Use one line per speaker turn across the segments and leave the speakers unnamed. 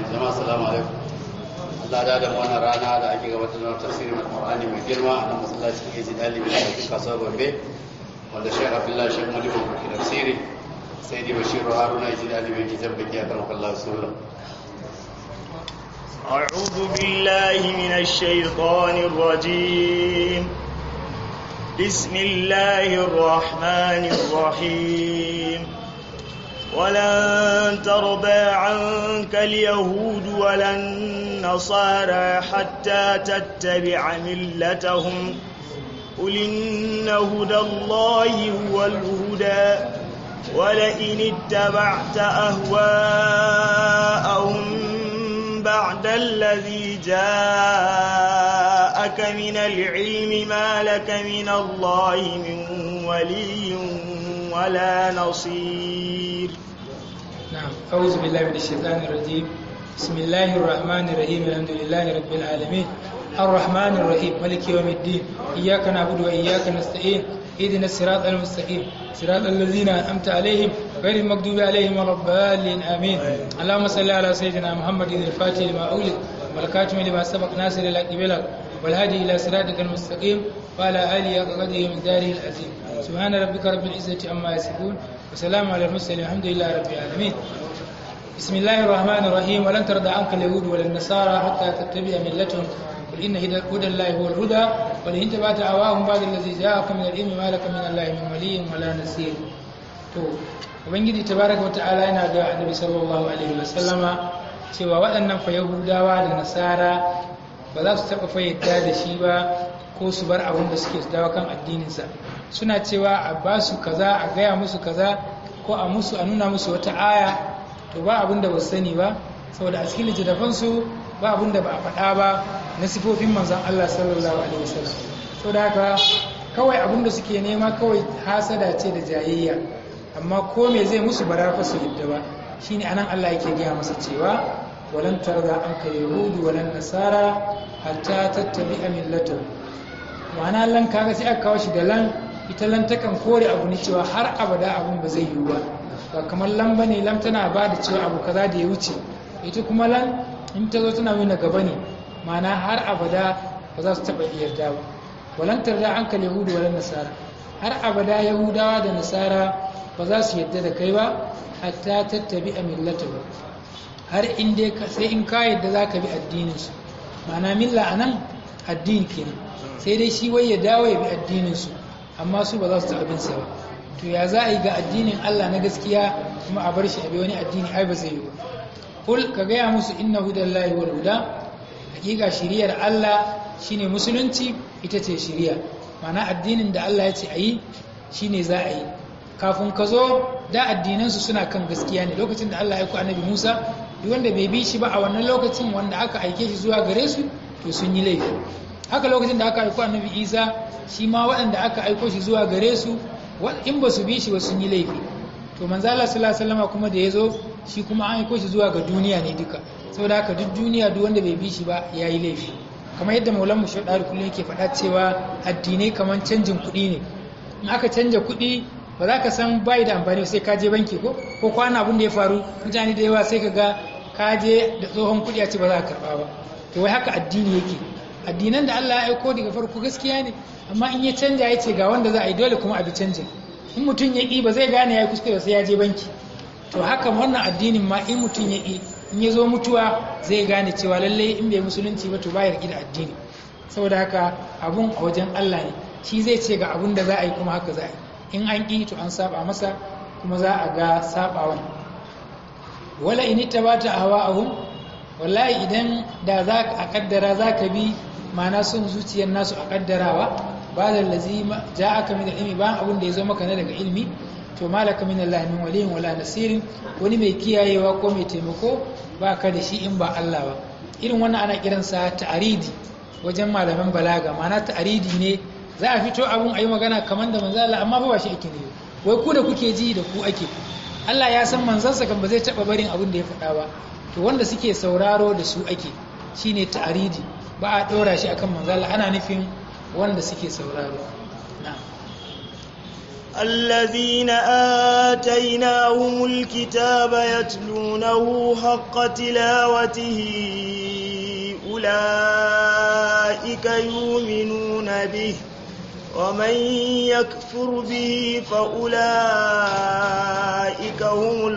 jama'a assalamu alaikum Allah da da wannan rana da ake gabatar da tafsirin Al-Qur'ani mai girma a nan masallacin Eji Dalibi da cikin kasuwar Gombe wanda Sheikh Abdullahi Sheikh Modibo ke tafsiri sai dai Bashiru Haruna Eji Dalibi ke jabbaki akan Allah sura
أعوذ بالله من الشيطان الرجيم بسم الله الرحمن الرحيم ولن ترضى عنك اليهود ولا النصارى حتى تتبع ملتهم قل إن هدى الله هو الهدى ولئن اتبعت أهواءهم بعد الذي جاءك من العلم ما لك من الله من ولي ولا نصير
نعم أعوذ بالله من الشيطان الرجيم بسم الله الرحمن الرحيم الحمد لله رب العالمين الرحمن الرحيم ملك يوم الدين إياك نعبد وإياك نستعين اهدنا الصراط المستقيم صراط الذين أنعمت عليهم غير المغضوب عليهم ولا الضالين آمين اللهم صل على سيدنا محمد الفاتح لما أولد والكاتم لما سبق ناصر الحق بالحق والهادي إلى صراطك المستقيم وعلى آله وقدره من داره العظيم سبحان ربك رب العزة عما يصفون وسلام على المرسلين الحمد لله رب العالمين بسم الله الرحمن الرحيم ولن ترضى عنك اليهود ولا النصارى حتى تتبع ملتهم قل إن هدى الله هو الهدى ولئن تبعت أهواهم بعد الذي جاءك من العلم ما لك من الله من ولي ولا نصير to ubangiji tabaraka wa ta'ala yana ga annabi sallallahu alaihi wa sallama cewa waɗannan fa yahudawa da nasara ba za su taɓa fayyada da shi ba ko su bar abin da suke dawo kan addininsa suna cewa a ba su kaza a gaya musu kaza ko a musu a nuna musu wata aya to ba abin da ba su sani ba saboda a cikin littattafansu ba abin da ba a faɗa ba na sifofin manzan Allah sallallahu alaihi wasallam saboda haka kawai abin da suke nema kawai hasada ce da jayayya amma ko me zai musu bara fa su yadda ba shine anan Allah yake gaya masa cewa walan tarda anka yahudu walan nasara hatta tattabi'a millatahu ma'ana lan kaga sai aka kawo shi da lan ita lan takan kore abu ne cewa har abada abun ba zai yiwu ba ba kamar lan bane lam tana ba da cewa abu kaza da ya wuce ita kuma lan in ta zo tana nuna gaba ne ma'ana har abada ba za su taɓa yarda ba walan tarda anka yahudu walan nasara har abada yahudawa da nasara ba za su yarda da kai ba hatta tattabi a millatahu har in dai sai in ka yarda za ka bi addininsu ma'ana milla a nan addini kenan sai dai shi wai ya dawo ya bi addininsu amma su ba za su taɓa bin sa ba to ya za a yi ga addinin Allah na gaskiya kuma a bar shi a bi wani addini ai ba zai yi ba kul ka gaya musu inna hudallahi wal huda hakika shiriyar Allah shine musulunci ita ce shiriya ma'ana addinin da Allah ya ce a yi shine za a yi kafin ka zo da addinansu suna kan gaskiya ne lokacin da Allah ya ku annabi Musa duk wanda bai bi shi ba a wannan lokacin wanda aka aike shi zuwa gare su to sun yi laifi haka lokacin da aka aiko annabi Isa shi ma waɗanda aka aiko shi zuwa gare su in ba su bi shi ba sun yi laifi to manzo Allah sallallahu alaihi wasallam kuma da yazo shi kuma an aiko shi zuwa ga duniya ne duka saboda haka duk duniya duk wanda bai bi shi ba yayi laifi kamar yadda maulan mu shaɗari kullum yake faɗa cewa addinai kamar canjin kuɗi ne in aka canja kuɗi ba za ka san bai da amfani sai ka je banki ko ko kwana abin da ya faru mutane da yawa sai ka ga ka je da tsohon kuɗi a ce ba za ka karɓa ba to wai haka addini yake addinan da Allah ya aiko daga farko gaskiya ne amma in ya canja ya ce ga wanda za a yi dole kuma a bi canjin in mutum ya ƙi ba zai gane ya yi kuskure sai ya je banki to haka wannan addinin ma in mutum ya ƙi in ya zo mutuwa zai gane cewa lallai in bai musulunci ba to ba ya riƙe da addini saboda haka abun a wajen Allah ne shi zai ce ga abun da za a yi kuma haka za a yi in an ƙi to an saba masa kuma za a ga sabawan wala in tabata ahwa'ahum wallahi idan da za a kaddara za ka bi ma'ana son zuciyar nasu a kaddarawa ba da lazi ja'aka min ilmi ba abun da ya zo maka na daga ilmi to malaka min Allah min waliyin wala nasirin wani mai kiyayewa ko mai taimako ba ka da shi in ba Allah ba irin wannan ana kiransa ta'aridi wajen malaman balaga ma'ana ta'aridi ne za a fito abun a yi magana kamar da manzo Allah amma ba shi ake ne wai ku da kuke ji da ku ake Allah ya san manzansa kan ba zai taba barin abin da ya faɗa ba to wanda suke sauraro da su ake shine ta'aridi ba a ɗora shi akan manzo Allah ana nufin wanda suke sauraro na'am
الذين آتيناهم الكتاب يتلونه حق تلاوته أولئك يؤمنون به ومن يكفر به فأولئك هم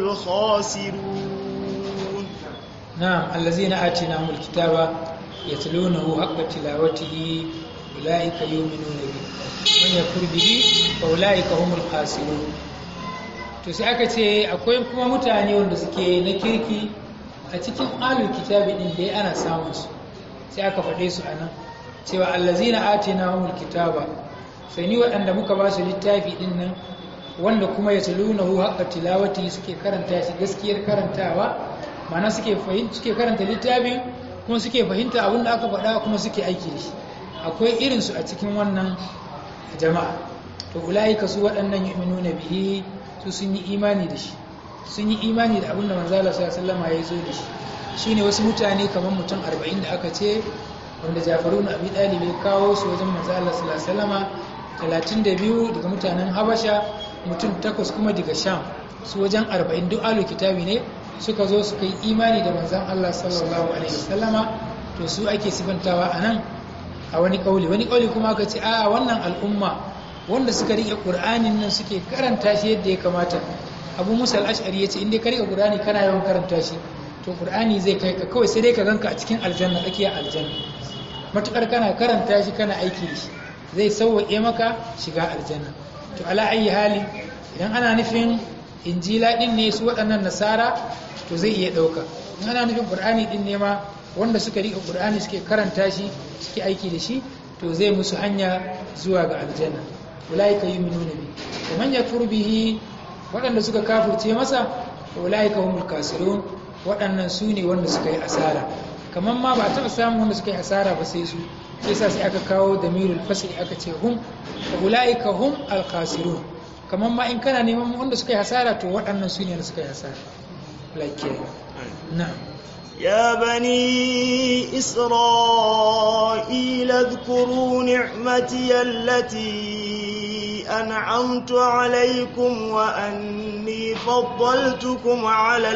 الخاسرون
نعم الذين آتيناهم الكتاب يتلونه حق تلاوته أولئك يؤمنون به من يكفر به فأولئك هم الخاسرون to sai aka ce akwai kuma mutane wanda suke na kirki a cikin alul kitabi din dai ana samun su sai aka faɗe su a nan cewa allazina atinahumul kitaba sai ni waɗanda muka ba su littafi din nan wanda kuma ya talunahu haqqa tilawati suke karanta shi gaskiyar karantawa ma'ana suke fahimta suke karanta littafin kuma suke fahimta abin da aka faɗa kuma suke aiki da shi akwai irin su a cikin wannan jama'a to ulaika su waɗannan yu'minuna bihi su sun yi imani da shi sun yi imani da abin da manzo Allah sallallahu alaihi wasallam ya zo da shi shine wasu mutane kamar mutum 40 da aka ce wanda Jafaru na Abi Talib ya kawo su wajen manzo Allah sallallahu alaihi wasallama 32 daga mutanen Habasha mutum takwas kuma daga Sham su wajen 40 duk alu kitabi ne suka zo suka yi imani da manzon Allah sallallahu alaihi wasallama to su ake sifantawa anan a wani kauli wani kauli kuma aka ce a wannan al'umma wanda suka rike Qur'anin nan suke karanta shi yadda ya kamata Abu Musa al-Ash'ari yace in dai ka rike Qur'ani kana yawan karanta shi to Qur'ani zai kai ka kawai sai dai ka ganka a cikin aljanna tsakiyar aljanna matukar kana karanta shi kana aiki da shi zai sauwaƙe maka shiga aljanna to ala ayi hali idan ana nufin injila din ne su waɗannan nasara to zai iya ɗauka in ana nufin ƙur'ani din ne ma wanda suka riƙe ƙur'ani suke karanta shi suke aiki da shi to zai musu hanya zuwa ga aljanna ulaika yu'minuna bi wa man yakfur bihi waɗanda suka kafirce masa ulaika humul kasirun waɗannan su ne wanda suka yi asara kamar ma ba a taɓa samun wanda suka yi asara ba sai su sai sa sai aka kawo damirul fasli aka ce hum wa ulaika hum al-khasirun kamar ma in kana neman wanda suka yi hasara to waɗannan su ne wanda suka yi hasara like na'am
يا بني إسرائيل اذكروا نعمتي التي أنعمت عليكم وأني فضلتكم على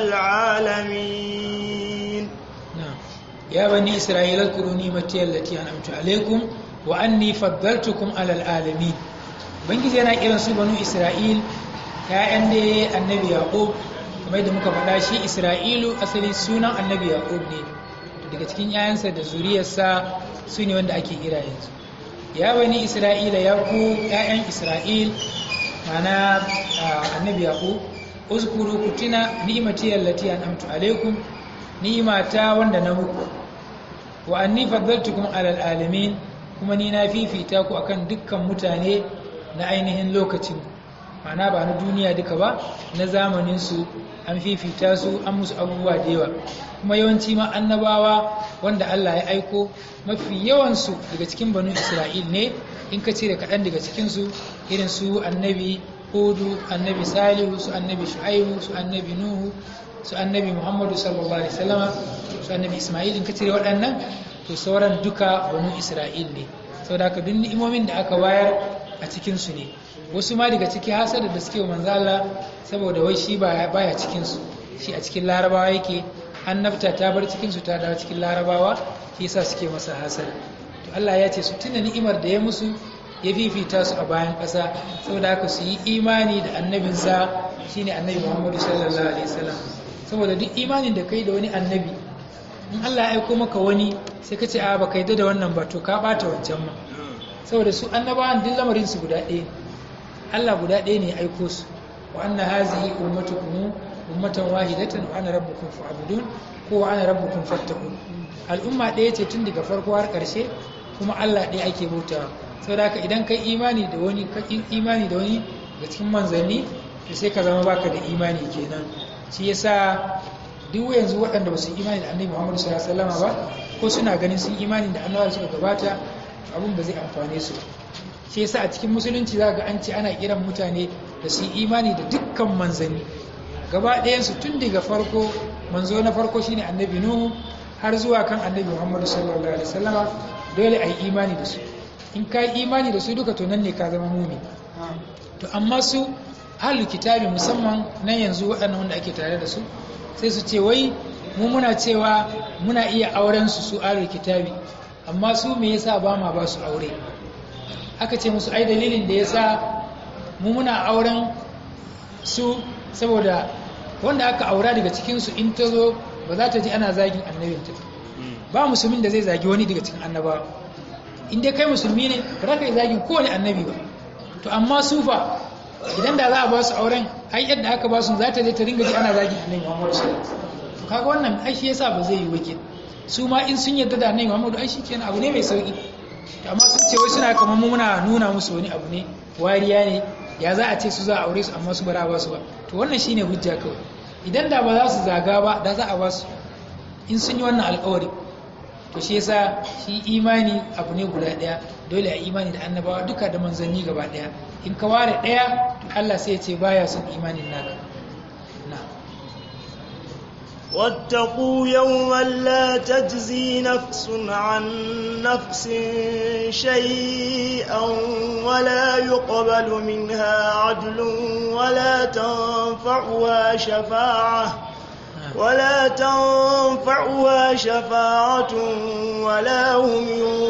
العالمين
نعم يا بني إسرائيل اذكروا نعمتي التي أنعمت عليكم وأني فضلتكم على العالمين bangiji yana kiran su banu isra'il ya'yan da annabi yaqub kamar da muka faɗa shi isra'ilu asali sunan annabi yaqub ne daga cikin 'ya'yansa da zuriyarsa su ne wanda ake kira yanzu ya bani isra'ila ya ku 'ya'yan isra'il mana annabi yaqub uzkuru kutina ni'mati allati an'amtu alaikum ni'mata wanda na muku wa anni faddaltukum alal alamin kuma ni na fifita ku akan dukkan mutane na ainihin lokacin mana ba na duniya duka ba na zamanin su an fifita su an musu abubuwa da yawa kuma yawanci ma annabawa wanda Allah ya aiko mafi yawansu daga cikin banu Isra'il ne in ka cire kaɗan daga cikinsu irin su annabi hudu annabi salihu su annabi shu'aibu su annabi nuhu su annabi muhammadu sallallahu alaihi wasallama su annabi isma'il in ka cire waɗannan to sauran duka banu Isra'il ne saboda haka duk ni'imomin da aka bayar a cikinsu ne wasu ma daga ciki hasada da suke wa manzo Allah saboda wai shi baya cikin su shi a cikin larabawa yake annabta ta bar cikin su ta dawo cikin larabawa shi yasa suke masa hasada to Allah ya ce su tuna ni'imar da ya musu ya fifita su a bayan ƙasa saboda haka su yi imani da annabinsa shine annabi Muhammadu sallallahu alaihi wasallam saboda duk imanin da kai da wani annabi in Allah ya aiko maka wani sai ka ce a baka yadda da wannan ba to ka bata wancan ma saboda su annabawan duk lamarin su guda ɗaya Allah guda ɗaya ne ya aiko su wa anna hazihi ummatukum ummatan wahidatan wa ana rabbukum fa'budun ko wa ana rabbukum fattaqun al'umma ɗaya ce tun daga farko har ƙarshe kuma Allah ɗaya ake bautawa saboda haka idan kai imani da wani ka imani da wani daga cikin manzanni to sai ka zama baka da imani kenan shi yasa duk yanzu waɗanda ba su imani da annabi Muhammad sallallahu alaihi wasallam ba ko suna ganin sun imani da annabawa suka gabata abun ba zai amfane su shi yasa a cikin musulunci za ga an ce ana kiran mutane da su imani da dukkan manzanni gaba ɗayansu tun daga farko manzo na farko shine annabi nuhu har zuwa kan annabi muhammadu sallallahu alaihi wasallama dole a yi imani da su in ka yi imani da su duka to nan ne ka zama mumi to amma su ahlul kitabi musamman na yanzu waɗannan wanda ake tare da su sai su ce wai mu muna cewa muna iya auren su su ahlul kitabi amma su me yasa ba ma ba su aure aka ce musu ai dalilin da yasa mu muna auren su saboda wanda aka aura daga cikin su in ta zo ba za ta ji ana zagin annabinta ba musulmin da zai zagi wani daga cikin annabawa in dai kai musulmi ne ba za ka yi zagin kowane annabi ba to amma sufa idan da za a ba su auren ai yadda aka ba su za ta je ta ringa ji ana zagin annabi Muhammad sallallahu alaihi wasallam to kaga wannan ai shi yasa ba zai yi wake su ma in sun yarda da annabi Muhammad ai shikenan abu ne mai sauki to amma sun ce wai suna kamar mu muna nuna musu wani abu ne wariya ne ya za a ce su za a aure su amma su bara ba su ba to wannan shine hujja kawai idan da ba za su zaga ba da za a ba su in sun yi wannan alƙawari to shi yasa shi imani abu ne guda daya dole a imani da annabawa duka da manzanni gaba daya in ka ware daya to Allah sai ya ce baya son imanin naka na
واتقوا يوما لا تجزي نفس عن نفس شيئا ولا يقبل منها عدل ولا تنفعها شفاعه ولا تنفعها شفاعة ولا هم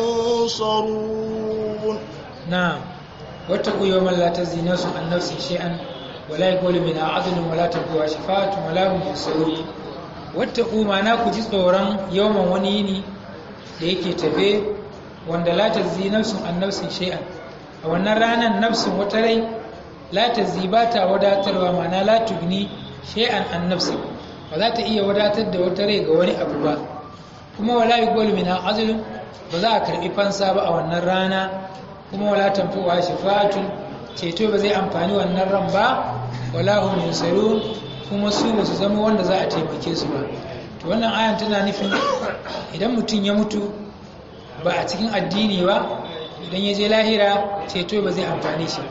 ينصرون
نعم واتقوا يوما لا تجزي نفس عن نفس شيئا ولا يقول منها عدل ولا تنفعها شفاعة ولا هم ينصرون واتقوا معنا كجي tsoron yawman wani yini da yake tafe wanda la tajzi nafsun an nafsin shay'an a wannan ranar nafsin wata rai la tajzi ba ta wadatarwa ma'ana la tugni shay'an an nafsin ba za ta iya wadatar da wata rai ga wani abu ba kuma wala yi gol min azlun ba za a karbi fansa ba a wannan rana kuma wala tanfuwa shifatun ceto ba zai amfani wannan ran ba wala hum yunsarun kuma su ba su zama wanda za a taimake su ba to wannan ayan tana nufin idan mutum ya mutu ba a cikin addini ba idan ya je lahira ceto ba zai amfani shi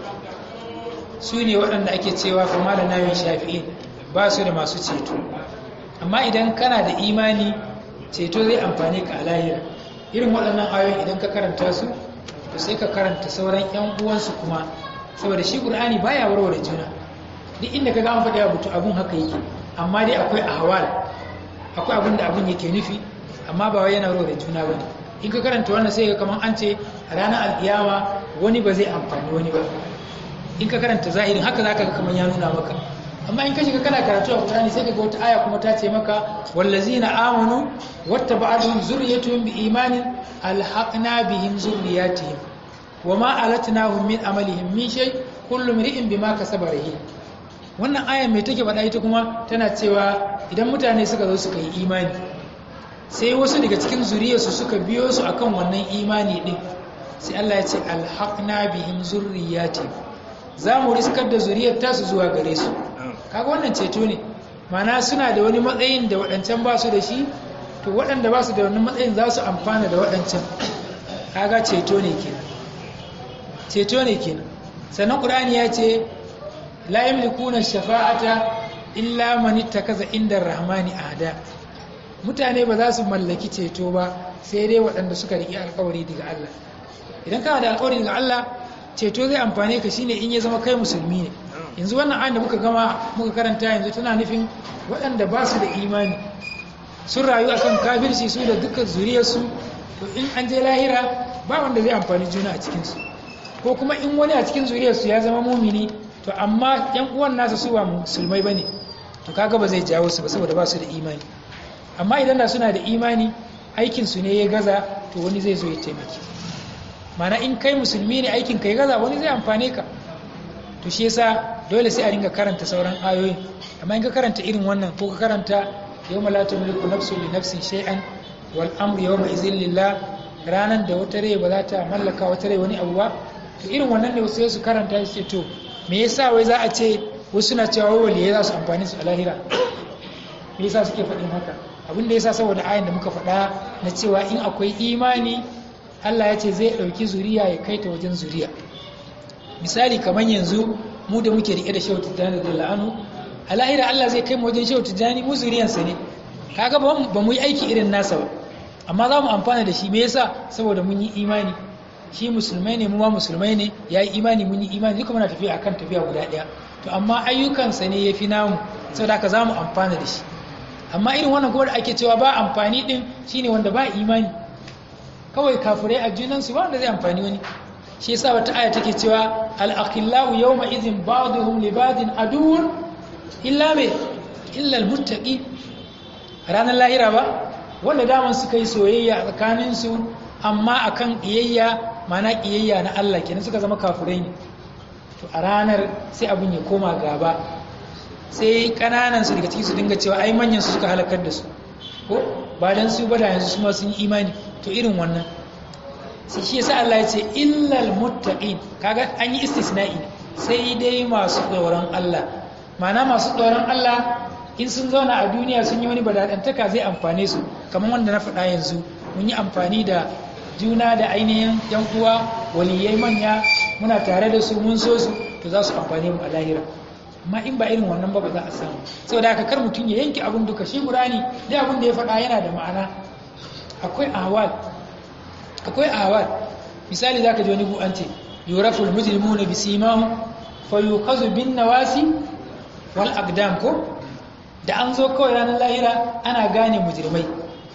su ne waɗanda ake cewa kuma da nayin shafi'in ba su da masu ceto amma idan kana da imani ceto zai amfani ka a lahira irin waɗannan ayoyi idan ka karanta su to sai ka karanta sauran yan uwansu kuma saboda shi qur'ani baya warware juna duk inda ka ga an faɗi abu to abun haka yake amma dai akwai ahwal akwai abin da abun yake nufi amma ba wai yana warware juna bane in ka karanta wannan sai ka kaman an ce a ranar alkiyama wani ba zai amfani wani ba in ka karanta zahirin haka zaka ga kaman ya nuna maka amma in ka shiga kana karatu a Qur'ani sai kaga wata aya kuma ta ce maka wallazina amanu wattaba'atuhum zurriyyatuhum biimanin alhaqna bihim zurriyyatihim wama alatnahum min amalihim min shay kullu imri'in bima kasaba rahin wannan aya mai take faɗa ita kuma tana cewa idan mutane suka zo suka yi imani sai wasu daga cikin zuriyarsu suka biyo su akan wannan imani din sai Allah ya ce alhaqna bihim zurriyyatihim za mu riskar da zuriyar tasu zuwa gare su kaga wannan ceto ne mana suna da wani matsayin da waɗancan ba su da shi to waɗanda ba su da wani matsayin za su amfana da waɗancan kaga ceto ne kenan ceto ne kenan sannan ƙur'ani ya ce la yamlikuna shafa'ata illa man ittakaza inda rahmani ahda mutane ba za su mallaki ceto ba sai dai waɗanda suka riƙe alƙawari daga Allah idan kana da alƙawari daga Allah ceto zai amfane ka shine in ya zama kai musulmi ne yanzu wannan ayin da muka gama muka karanta yanzu tana nufin waɗanda ba su da imani sun rayu akan kafirci su da dukkan zuriyarsu to in an je lahira ba wanda zai amfani juna a cikinsu ko kuma in wani a cikin zuriyarsu ya zama mumini to amma yan uwan nasa su ba musulmai ba ne to kaga ba zai jawo su ba saboda ba su da imani amma idan da suna da imani aikinsu ne ya gaza to wani zai zo ya taimaki mana in kai musulmi ne aikin ka ya gaza wani zai amfane ka to shi yasa dole sai a ringa karanta sauran ayoyin amma in ka karanta irin wannan ko ka karanta yawma la tamliku nafsun li nafsin shay'an wal amru yawma izin lillah ranan da wata rai ba za ta mallaka wata rai wani abu ba to irin wannan ne wasu su karanta su ce to me yasa wai za a ce wasu na cewa wai waliyai za su amfani su a lahira me yasa suke faɗin haka abin da yasa saboda ayin da muka faɗa na cewa in akwai imani Allah ya ce zai ɗauki zuriya ya kai ta wajen zuriya misali kamar yanzu mu da muke riƙe da shehu tijjani da la'anu a lahira Allah zai kai mu wajen shehu tijjani mu zuriyansa ne kaga ba mu yi aiki irin nasa ba amma za mu amfana da shi me yasa saboda mun yi imani shi musulmai ne mu ma musulmai ne ya yi imani mun yi imani duka muna tafiya akan tafiya guda ɗaya to amma ayyukansa ne ya fi namu saboda haka za mu amfana da shi amma irin wannan kuma da ake cewa ba amfani din shine wanda ba imani kawai kafirai a junansu ba wanda zai amfani wani shi yasa wata aya take cewa al-akhillau yawma idhin ba'dhum li ba'din aduwwun illa me illa al-muttaqin ranar lahira ba wanda daman suka yi soyayya a tsakaninsu amma akan ƙiyayya mana ƙiyayya na Allah kenan suka zama kafirai ne to a ranar sai abin ya koma gaba sai kananan su daga ciki su dinga cewa ai manyan su suka halakar da su ko ba dan su ba da yanzu su ma sun yi imani to irin wannan sai shi yasa Allah ya ce illal muttaqin kaga an yi istisna'i sai dai masu tsoron Allah ma'ana masu tsoron Allah in sun zauna a duniya sun yi wani badadantaka zai amfane su kamar wanda na faɗa yanzu mun yi amfani da juna da ainihin yan uwa waliyai manya muna tare da su mun so su to za su amfane mu a lahira amma in ba irin wannan ba ba za a samu saboda haka kar mutum ya yanke abin duka shi qur'ani dai abin da ya faɗa yana da ma'ana akwai ahwal akwai ahwal misali zaka ji wani bu an ce yuraful mujrimuna bisimahum fayuqazu bin nawasi wal aqdam ko da an zo kawai ranar lahira ana gane mujrimai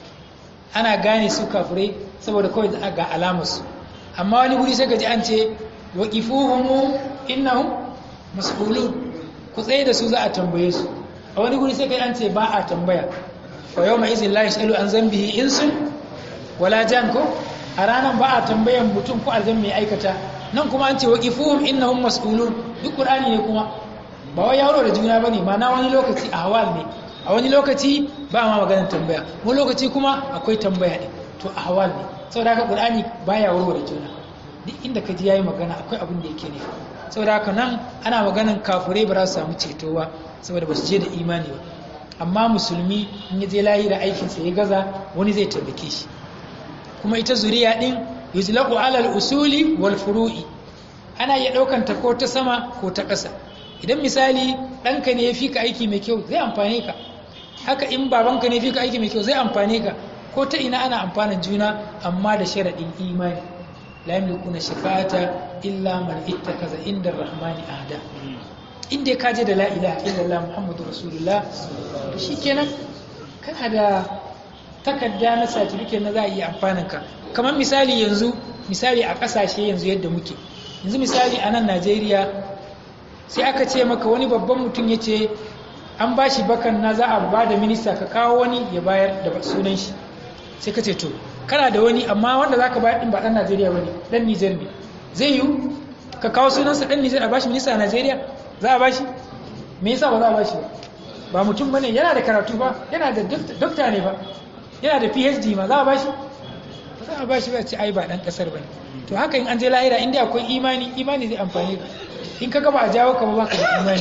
ana gane su kafirai saboda kawai ga alamarsu amma wani guri sai gaji an ce waqifuhum innahum mas'ulun ku tsaye da su za a tambaye su a wani guri sai kai an ce ba a tambaya fa yawma izin la yasalu an zambihi insun wala jan ko a ranar ba a tambayan mutum ko aljan mai aikata nan kuma an ce waqifuhum innahum mas'ulun duk qur'ani ne kuma ba wai yaro da juna bane ma na wani lokaci a hawal ne a wani lokaci ba ma maganar tambaya wani lokaci kuma akwai tambaya ne to a hawal ne saboda haka qur'ani baya warware juna duk inda ka ji yayi magana akwai abin da yake ne saboda haka nan ana maganan kafurai ba za su samu ceto ba saboda ba su je da imani ba amma musulmi in ya je layi da aikinsa ya gaza wani zai taimake shi kuma ita zuriya din yuzlaqu alal usuli wal furu'i ana iya daukan ta ko ta sama ko ta ƙasa idan misali ɗanka ne ya fi ka aiki mai kyau zai amfane ka haka in babanka ne ya fi ka aiki mai kyau zai amfane ka ko ta ina ana amfanin juna amma da sharaɗin imani la yamlikuna shafa'ata illa man ittakaza inda rahmani ahda inda ka je da la ilaha illallah muhammadu rasulullah to shikenan kana da takarda na certificate na za a iya amfanin ka kamar misali yanzu misali a ƙasashe yanzu yadda muke yanzu misali a nan najeriya sai aka ce maka wani babban mutum ya ce an ba shi bakan na za a ba da minista ka kawo wani ya bayar da sunan shi sai ka ce to kana da wani amma wanda za ka bayar ɗin ba ɗan najeriya ba ne ɗan nijar ne zai yiwu ka kawo sunansa ɗan nijar a ba shi minista a najeriya za a ba shi me yasa ba za a ba shi ba ba mutum ba ne yana da karatu ba yana da dokta ne ba yana da phd ma za a ba shi ba za a ba shi ba ce ai ba ɗan ƙasar ba ne to haka in an je lahira inda akwai imani imani zai amfani ka in ka gaba a jawo ka ba baka da imani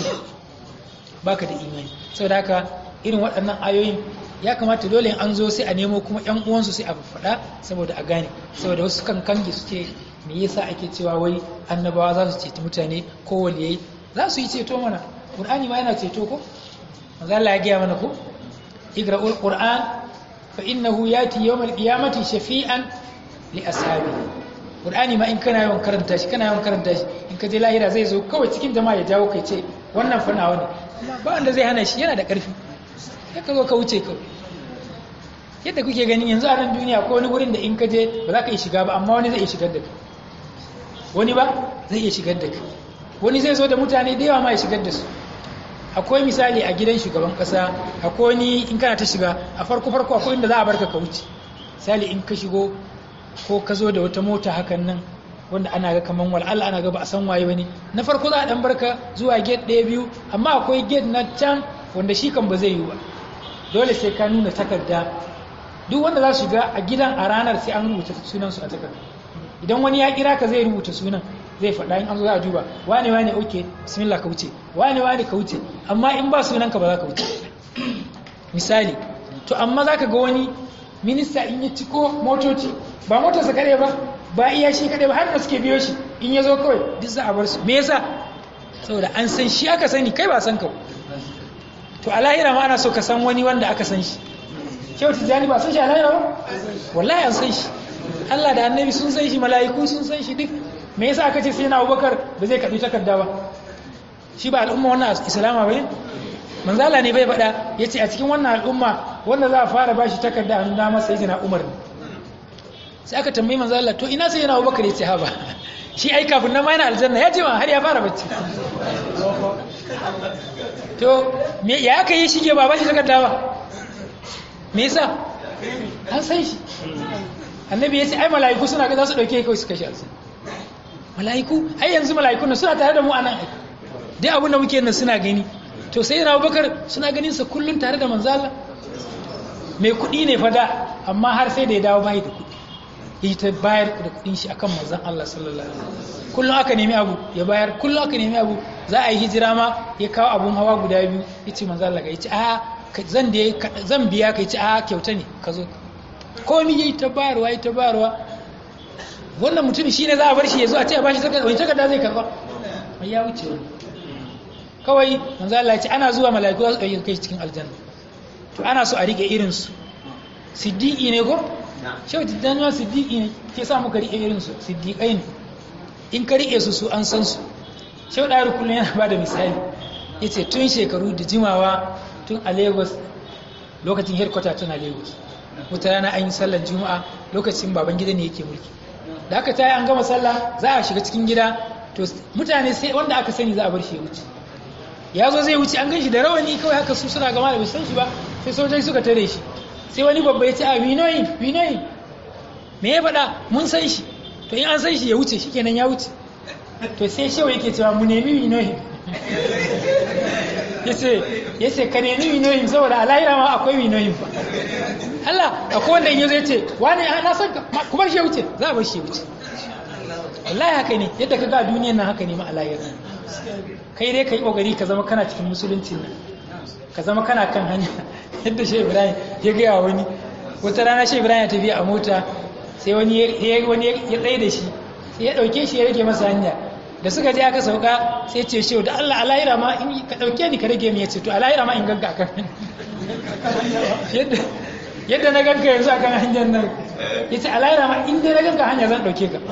baka da imani saboda haka irin waɗannan ayoyin ya kamata dole an zo sai a nemo kuma ƴan uwansu sai a faɗa saboda a gane saboda wasu kan kange su ce me yasa ake cewa wai annabawa za su ceci mutane ko waliyai za su yi ceto mana qur'ani ma yana ceto ko manzo Allah ya gaya mana ko igra'ul qur'an fa innahu yati yawmal qiyamati shafi'an li ashabihi Qur'ani ma in kana yawan karanta shi kana yawan karanta shi in ka je lahira zai zo kawai cikin jama'a ya jawo kai ce wannan fa nawa ne amma ba wanda zai hana shi yana da ƙarfi sai ka zo ka wuce kawai yadda kuke gani yanzu a nan duniya ko wani wurin da in ka je ba za ka iya shiga ba amma wani zai iya shigar da kai wani ba zai iya shigar da kai wani zai zo da mutane da yawa ma ya shigar da su akwai misali a gidan shugaban kasa akwai wani in kana ta shiga a farko farko akwai inda za a barka ka wuce misali in ka shigo ko ka zo da wata mota hakan nan wanda ana ga kaman wal Allah ana ga ba a san waye bane na farko za a dan barka zuwa gate ɗaya biyu amma akwai gate na can wanda shi kan ba zai yi ba dole sai ka nuna takarda duk wanda za su shiga a gidan a ranar sai an rubuta sunan su a takarda idan wani ya kira ka zai rubuta sunan zai faɗa in an zo za a duba wane wane oke bismillah ka wuce wane wane ka wuce amma in ba sunan ka ba za ka wuce misali to amma za ka ga wani minista in ya ciko motoci ba motarsa kaɗai ba ba iya shi kaɗai ba har da suke biyo shi in ya zo kawai duk za a bar su me yasa saboda an san shi aka sani kai ba san ka to a lahira ma ana so ka san wani wanda aka san shi kyau tijjani ba san shi a lahira ba wallahi an san shi Allah da annabi sun san shi mala'iku sun san shi duk me yasa aka ce sai na abubakar ba zai karɓi takarda ba shi ba al'umma wannan islama ba ne manzala ne bai faɗa ya ce a cikin wannan al'umma wanda za a fara ba shi takarda a nuna masa yi na umar ne sai aka tambayi manzala to ina sai yana abubakar ya ce ha ba shi ai kafin na yana aljanna ya ce ma har ya fara bacci to ya aka yi shige ba ba shi takarda ba me yasa an san shi annabi ya ce ai mala'iku suna ga za su ɗauke kawai su kashe aljanna mala'iku ai yanzu mala'ikun suna tare da mu a nan dai abin da muke nan suna gani to sai yana bakar suna ganin sa kullum tare da manzala mai kuɗi ne fada amma har sai da ya dawo bai da kuɗi yi ta bayar da kuɗin shi akan manzan Allah sallallahu alaihi wasallam kullum aka nemi abu ya bayar kullum aka nemi abu za a yi hijira ma ya kawo abun hawa guda biyu yace manzan Allah ga yace a zan da zan biya ka yace a kyauta ne ka zo komai yayi ta bayarwa yayi ta bayarwa wannan mutum shine za a bar shi ya zo a ce a bashi takarda wani takarda zai karba mai ya wuce wani kawai manzo Allah ya ce ana zuwa mala'iku za su ɗauki kai cikin aljanna to ana so a rike irin su siddiqi ne ko shehu tijjani ma siddiqi ne ke sa muka rike irin su siddiqai ne in ka rike su su an san su shehu ɗari kullum yana ba da misali ya ce tun shekaru da jimawa tun a lagos lokacin headquarter tun a lagos wata rana an yi sallar juma'a lokacin baban gida ne yake mulki da aka tayi an gama sallah za a shiga cikin gida to mutane sai wanda aka sani za a bar shi ya wuce ya zo zai wuce an gan shi da rawani kawai haka su suna gama da bai san shi ba sai sojoji suka tare shi sai wani babba ya ce a winoyin winoyin me ya faɗa mun san shi to in an san shi ya wuce shi kenan ya wuce to sai shewa yake cewa mu nemi winoyin ya ce ka nemi winoyin saboda a lahira ma akwai winoyin ba Allah akwai wanda in yazo ya ce wani na san ka ku bar shi ya wuce za a bar shi ya wuce wallahi haka ne yadda ka ga duniyar nan haka ne ma a lahira kai dai ka yi ƙoƙari ka zama kana cikin musuluncin nan ka zama kana kan hanya yadda shi ibrahim ya gaya wani wata rana shi ibrahim ya tafiya a mota sai wani ya tsaye da shi sai ya ɗauke shi ya rage masa hanya da suka je aka sauka sai ce shi da allah alahira ma in ka ɗauke ni ka rage mi ya ce to alahira ma in ganka kan yadda na ganka yanzu akan hanyar nan ya ce alahira ma in dai na ganka hanya zan ɗauke ka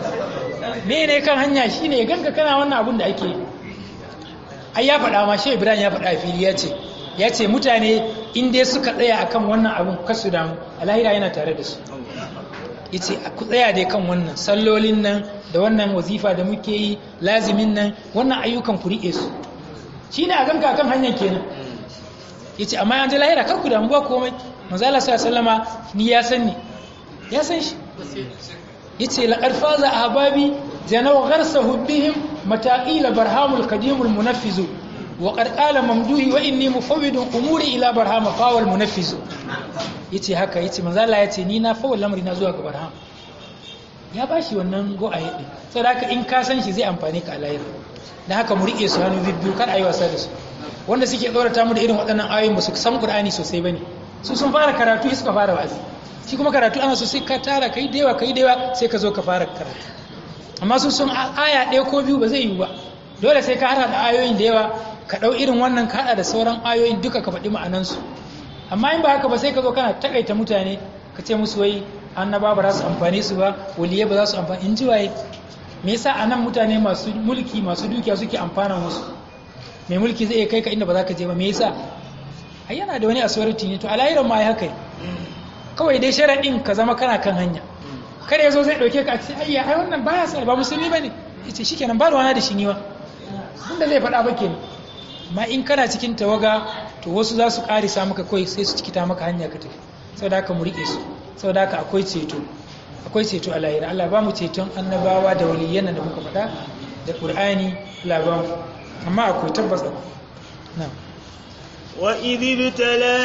me ne kan hanya shine ya ganka kana wannan abun da ake yi ai ya faɗa ma shi ibrahim ya faɗa a fili ya ce ya ce mutane in dai suka tsaya akan wannan abun kasu damu alahira yana tare da su ya ce ku tsaya dai kan wannan sallolin nan da wannan wazifa da muke yi lazimin nan wannan ayyukan ku riƙe su shi ne a ganka kan hanyar kenan ya ce amma yanzu lahira kar ku damu ba komai manzala sa sallama ni ya san ni ya san shi ya ce laƙar faza a hababi janau garsa hubbihim mataƙila barhamul kadimul munaffizu wa ƙarƙala mamduhi wa inni mufawidun umuri ila barhama fawal munaffizu ya ce haka ya ce manzala ya ce ni na fawal lamari na zuwa ga barham ya ba shi wannan go a yaɗe sau da haka in ka san shi zai amfani ka alayar da haka mu riƙe su hannu biyu kar a yi wasa da su wanda suke tsorata mu da irin waɗannan ayoyin ba su san ƙur'ani sosai ba ne su sun fara karatu suka fara wa'azi shi kuma karatu ana so sai ka tara kai da yawa kai da yawa sai ka zo ka fara karatu amma su sun aya ɗaya ko biyu ba zai yi ba dole sai ka hada da ayoyin da yawa ka ɗau irin wannan ka hada da sauran ayoyin duka ka faɗi ma'anansu amma in ba haka ba sai ka zo kana takaita mutane ka ce musu wai annaba ba za su amfani su ba waliye ba za su amfani in ji waye me yasa anan mutane masu mulki masu dukiya suke amfana musu mai mulki zai iya kai ka inda ba za ka je ba me yasa ai yana da wani authority ne to alayiran ma ya haka kawai dai sharaɗin ka zama kana kan hanya kada ya zo zai ɗauke ka a ce ayya ai wannan baya sa ba musulmi ba ne ya ce shi kenan ba da wana da shi niwa inda zai faɗa ba ke amma in kana cikin tawaga to wasu za su ƙarisa maka kawai sai su cikita maka hanya ka tafi sau da haka mu riƙe su sau da haka akwai ceto akwai ceto a lahira Allah ba mu ceton annabawa da waliyyan da muka faɗa da ƙur'ani Allah ba mu amma akwai tabbas na'am
وإذ ابتلى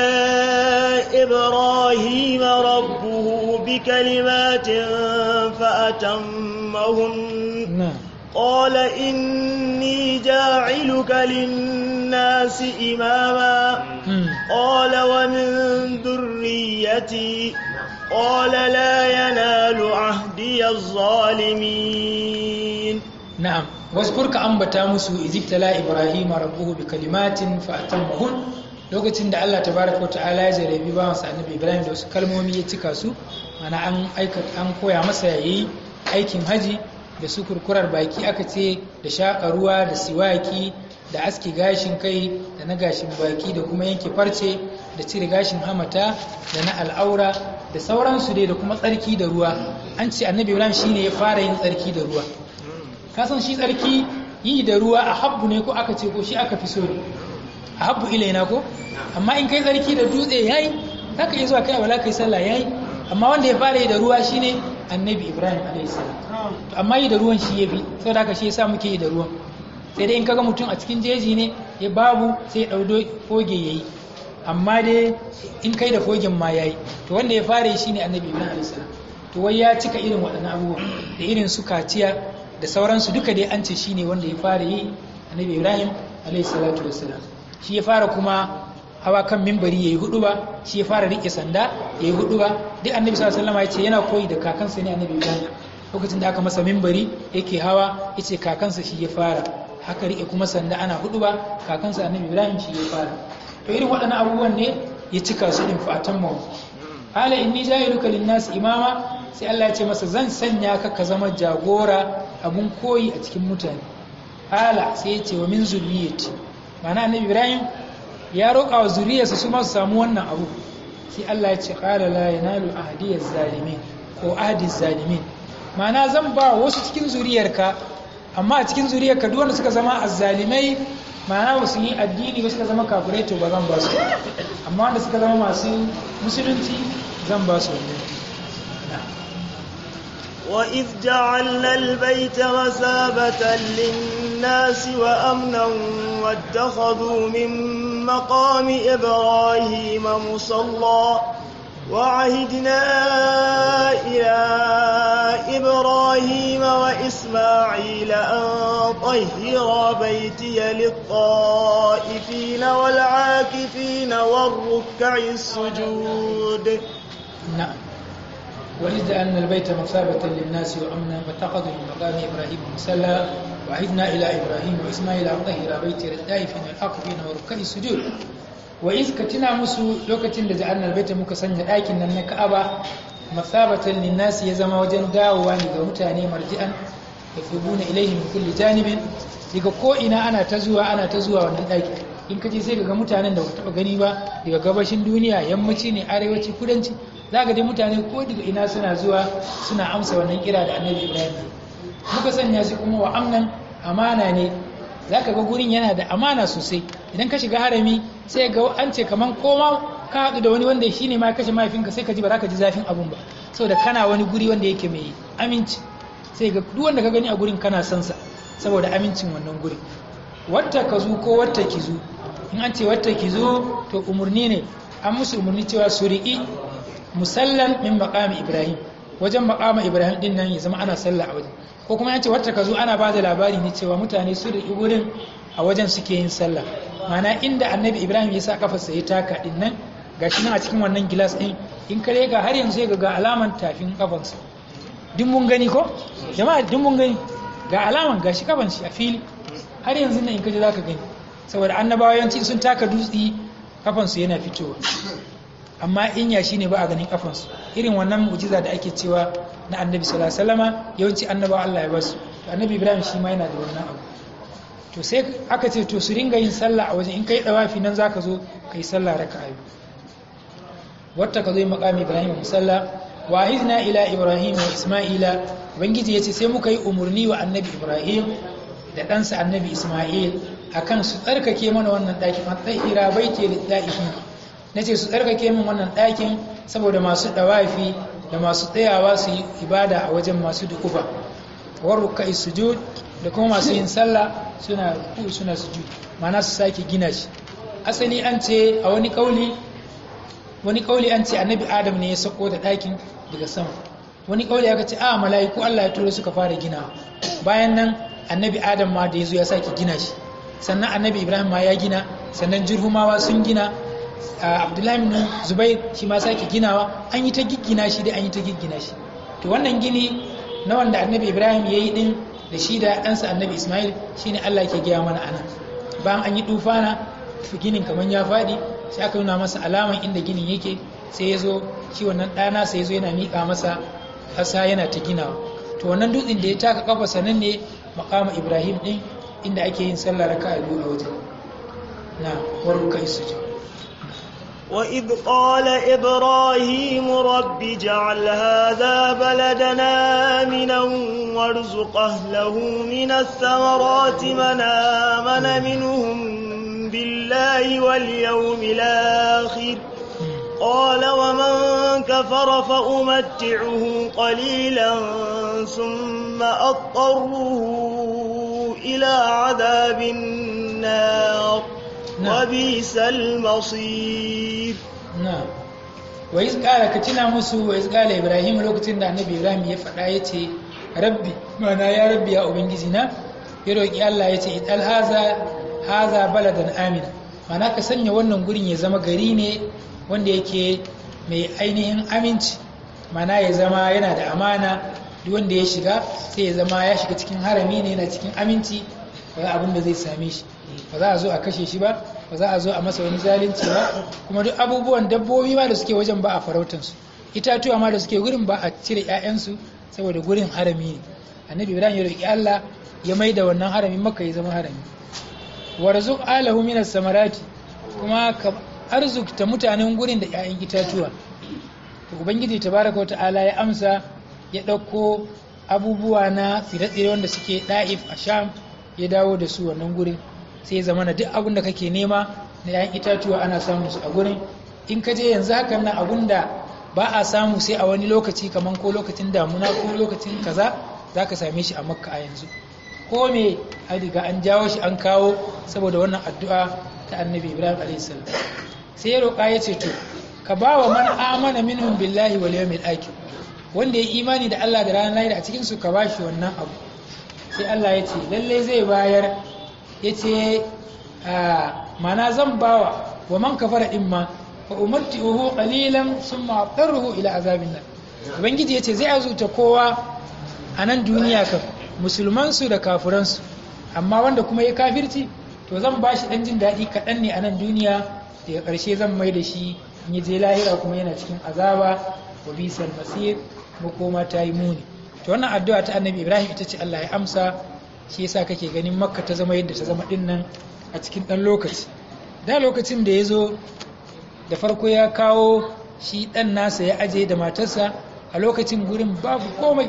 إبراهيم ربه بكلمات فأتمهن
نعم
قال إني جاعلك للناس إماما
مم.
قال ومن ذريتي قال لا ينال عهدي الظالمين
na'am wasfur ka ambata musu izibtala ibrahima rabbuhu bi kalimatin fa atammahun lokacin da Allah tabaraka ta'ala ya jarabi ba masa annabi ibrahim da wasu kalmomi ya cika su mana an aikata an koya masa yayi aikin haji da su kurkurar baki aka ce da shaƙa ruwa da siwaki da aski gashin kai da na gashin baki da kuma yanke farce da cire gashin hamata da na al'aura da sauransu dai da kuma tsarki da ruwa an ce annabi ibrahim shine ya fara yin tsarki da ruwa kasan shi tsarki yi da ruwa a habbu ne ko aka ce ko shi aka fi so ne a habbu ilaina ko amma in kai tsarki da dutse yayi za ka iya zuwa kai wala kai sallah yayi amma wanda ya fara yi da ruwa shine annabi ibrahim a.s. to amma yi da ruwan shi ya fi sau da shi yasa muke yi da ruwan sai dai in kaga mutum a cikin jeji ne ya babu sai ya ɗaudo foge ya yi amma dai in kai da fogen ma ya yi to wanda ya fara yi shine annabi ibrahim a.s. to wai ya cika irin waɗannan abubuwan da irin su kaciya da sauransu duka dai an ce shine wanda ya fara yi annabi ibrahim a.s. shi ya fara kuma hawa kan mimbari yayi hudu ba shi ya fara rike sanda yayi hudu ba duk annabi sallallahu alaihi wasallam ya ce yana koyi da kakansa ne annabi Ibrahim lokacin da aka masa mimbari yake hawa yace kakansa shi ya fara haka rike kuma sanda ana hudu ba kakansa annabi Ibrahim shi ya fara to irin waɗannan abubuwan ne ya cika su din fatan mu hala inni ja'iluka lin-nas imama sai Allah ya ce masa zan sanya ka ka zama jagora abun koyi a cikin mutane hala sai ya ce wa min zurriyyati ma'ana annabi Ibrahim ya roƙa wa zuriyarsa su masu samu wannan abu sai Allah ya ce ƙala la yanalu ahdiyaz zalimin ko ahdiz zalimin ma'ana zan ba wasu cikin zuriyarka amma a cikin zuriyarka duk wanda suka zama azzalimai ma'ana wasu yi addini wasu suka zama kafirai to ba zan ba su amma wanda suka zama masu musulunci zan ba su wannan
وإذ جعلنا البيت مثابة للناس وأمنا واتخذوا من مقام إبراهيم مصلى وعهدنا إلى إبراهيم وإسماعيل أن طهر بيتي للطائفين والعاكفين والركع السجود
نعم وإذ جعلنا البيت مثابة للناس وأمنا واتخذوا من مقام إبراهيم مصلى وعهدنا إلى إبراهيم وإسماعيل أن طهر بيتي للطائفين والعاكفين والركع السجود وإذ كتنا مسو لوكتين da ja'alna albayta muka sanya ɗakin nan na Ka'aba mathabatan linnas ya zama wajen dawowa ne ga mutane marji'an yafubuna ilayhi min kulli janibin daga ko ina ana ta zuwa ana ta zuwa wannan ɗaki in kaje sai ga mutanen da ba taɓa gani ba daga gabashin duniya yammaci ne arewaci kudanci za ga dai mutane ko daga ina suna zuwa suna amsa wannan kira da annabi ibrahim muka sanya shi kuma wa amnan amana ne za ka ga gurin yana da amana sosai idan ka shiga harami sai ga an ce kaman koma ka haɗu da wani wanda shi ne ma ya kashe mahaifinka sai ka ji ba za ka ji zafin abun ba saboda kana wani guri wanda yake mai aminci sai ga duk wanda ka gani a gurin kana son sa saboda amincin wannan gurin wata ka zo ko wata ki zo in an ce wata ki zo to umarni ne an musu umarni cewa su riƙi musallan min maqami ibrahim wajen maqama ibrahim din nan ya zama ana sallah a wajen ko kuma yace wata kazo ana ba da labari ne cewa mutane su da gurin a wajen suke yin sallah mana inda annabi ibrahim ya sa kafarsa ya taka din nan gashi nan a cikin wannan gilas din in kare ga har yanzu ga ga alaman tafin kafansa duk mun gani ko jama'a duk mun gani ga alaman gashi kafan shi a fili har yanzu nan in kaje zaka gani saboda annabawa yawanci sun taka dutsi kafansu yana fitowa amma in yashi ne ba a ganin kafansu irin wannan mu'jiza da ake cewa na annabi sallallahu alaihi wasallama yawanci annabawa Allah ya basu to annabi Ibrahim shi ma yana da wannan abu to sai aka ce to su ringa yin sallah a wajen in kai dawafi nan zaka zo kai sallah raka'a biyu wata ka zo maqami Ibrahim musalla wa hizna ila Ibrahim wa Isma'ila ubangiji yace sai muka yi umurni wa annabi Ibrahim da ɗansa annabi Isma'il akan su tsarkake mana wannan ɗakin an tsahira baiti lillahi na ce su tsarkake min wannan ɗakin saboda masu ɗawafi da masu tsayawa su yi ibada a wajen masu dukufa warruka sujud da kuma masu yin sallah suna ruku suna sujud mana su sake gina shi asali an ce a wani kauli wani kauli an ce annabi adam ne ya sako da ɗakin daga sama wani kauli aka ce a mala'iku Allah ya turo suka fara gina bayan nan annabi adam ma da ya zo ya sake gina shi sannan annabi ibrahim ma ya gina sannan jirhumawa sun gina abdullahi bin zubair shi ma sake ginawa an yi ta giggina shi da an yi ta giggina shi to wannan gini na wanda annabi ibrahim ya yi din da shi da ɗansa annabi ismail shine allah ke gaya mana ana bayan an yi tufana ginin kamar ya faɗi sai aka nuna masa alaman inda ginin yake sai ya zo shi wannan ɗana sai ya zo yana miƙa masa ƙasa yana ta ginawa to wannan dutsen da ya taka kafa sanan ne makama ibrahim ɗin inda ake yin sallah raka a biyu a wajen na warruka sujud
وإذ قال إبراهيم رب اجعل هذا بلدنا آمنا وارزق أهله من الثمرات من آمن منهم بالله واليوم الآخر قال ومن كفر فأمتعه قليلا ثم أضطره إلى عذاب النار وبئس المصير
na wa iz qala ka tuna musu wa iz qala ibrahim lokacin da annabi ibrahim ya faɗa yace rabbi mana ya rabbi ya ubangiji na ya roki Allah yace idal haza haza baladan amina mana ka sanya wannan gurin ya zama gari ne wanda yake mai ainihin aminci mana ya zama yana da amana duk wanda ya shiga sai ya zama ya shiga cikin harami ne yana cikin aminci ba abin da zai same shi ba za a zo a kashe shi ba ba za a zo a masa wani zalunci ba kuma duk abubuwan dabbobi ma da suke wajen ba a farautansu itatuwa ma da suke gurin ba a cire 'ya'yansu saboda gurin harami ne annabi ibrahim ya roki allah ya mai da wannan harami maka ya zama harami warzuq alahu minas samarati kuma ka arzukta mutanen gurin da 'ya'yan itatuwa to ubangiji tabaraka wa ta'ala ya amsa ya ɗauko abubuwa na tsire-tsire wanda suke da'if a sham ya dawo da su wannan gurin sai ya zama na duk abin da kake nema na 'ya'yan itatuwa ana samun su a gurin in ka je yanzu hakan nan abin da ba a samu sai a wani lokaci kamar ko lokacin damuna ko lokacin kaza za ka same shi a makka a yanzu ko me an riga an jawo shi an kawo saboda wannan addu'a ta annabi ibrahim a.s. sai ya roƙa ya ce to ka ba wa man amana minhum billahi wal yawmil akhir wanda ya imani da Allah da ranar lahira a cikin su ka ba shi wannan abu sai Allah ya ce lalle zai bayar ya ce mana zan bawa wa man kafara din ma fa umatti'uhu qalilan thumma aqtaruhu ila azabin nar ubangiji yace zai azuta kowa a nan duniya kan musulman su da kafiran su amma wanda kuma ya kafirci to zan bashi dan jin dadi kadan ne a nan duniya daga karshe zan mai da shi in je lahira kuma yana cikin azaba wa bisal masir makoma ta yi muni to wannan addu'a ta annabi ibrahim ita ce Allah ya amsa shi yasa kake ganin makka ta zama yadda ta zama dinnan a cikin dan lokaci da lokacin da ya zo da farko ya kawo shi ɗan nasa ya aje da matarsa a lokacin gurin babu komai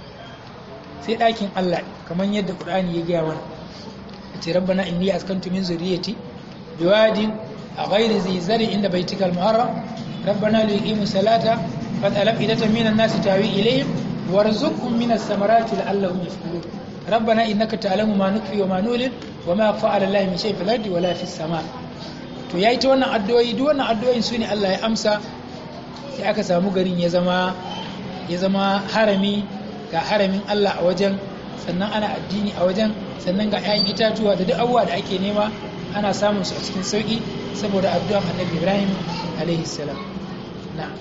sai ɗakin Allah kamar yadda ƙudani ya gaya mana a ce rabbana inni askantu min zuriyati biwadin a ghairi zai zari inda baitikal muharram rabbana li yuqimu salata fad'al idatan minan nasi tawi ilayhim warzuqhum minas samarati la'allahum yashkurun rabbana innaka ta'lamu ma nukfi wa ma nulil wa ma fa'ala Allah min shay'in fil ardi wala fis sama' to ya yi ta wannan addu'o'i duk wannan addu'o'in su ne Allah ya amsa sai aka samu garin ya zama ya zama harami ga haramin Allah a wajen sannan ana addini a wajen sannan ga 'ya'yan itatuwa da duk abubuwa da ake nema ana samun su a cikin sauki saboda addu'an annabi Ibrahim alaihi salam na'am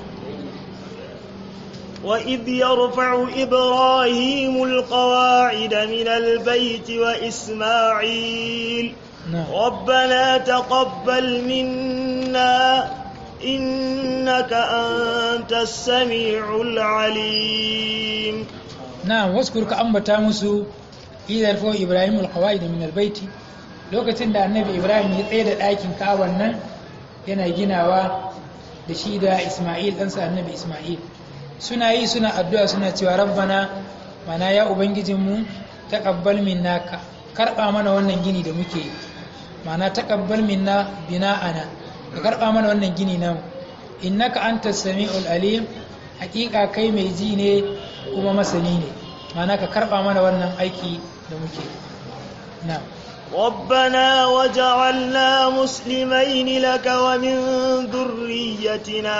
وإذ يرفع إبراهيم القواعد من البيت وإسماعيل
نعم
ربنا تقبل منا إنك أنت السميع العليم
na'am waskur ka ambata musu idar fa ibrahim alqawaid min albayt lokacin da annabi ibrahim ya tsaye da ɗakin ka'aban nan yana ginawa da shi da isma'il ɗansa annabi isma'il suna yi suna addu'a suna cewa rabbana mana ya ubangijinmu taqabbal minna ka karba mana wannan gini da muke yi mana taqabbal minna bina'ana ka karba mana wannan gini namu innaka antas sami'ul alim hakika kai mai ji ne kuma masani ne mana ka karba mana wannan aiki da muke na'am
ربنا وجعلنا مسلمين لك ومن ذريتنا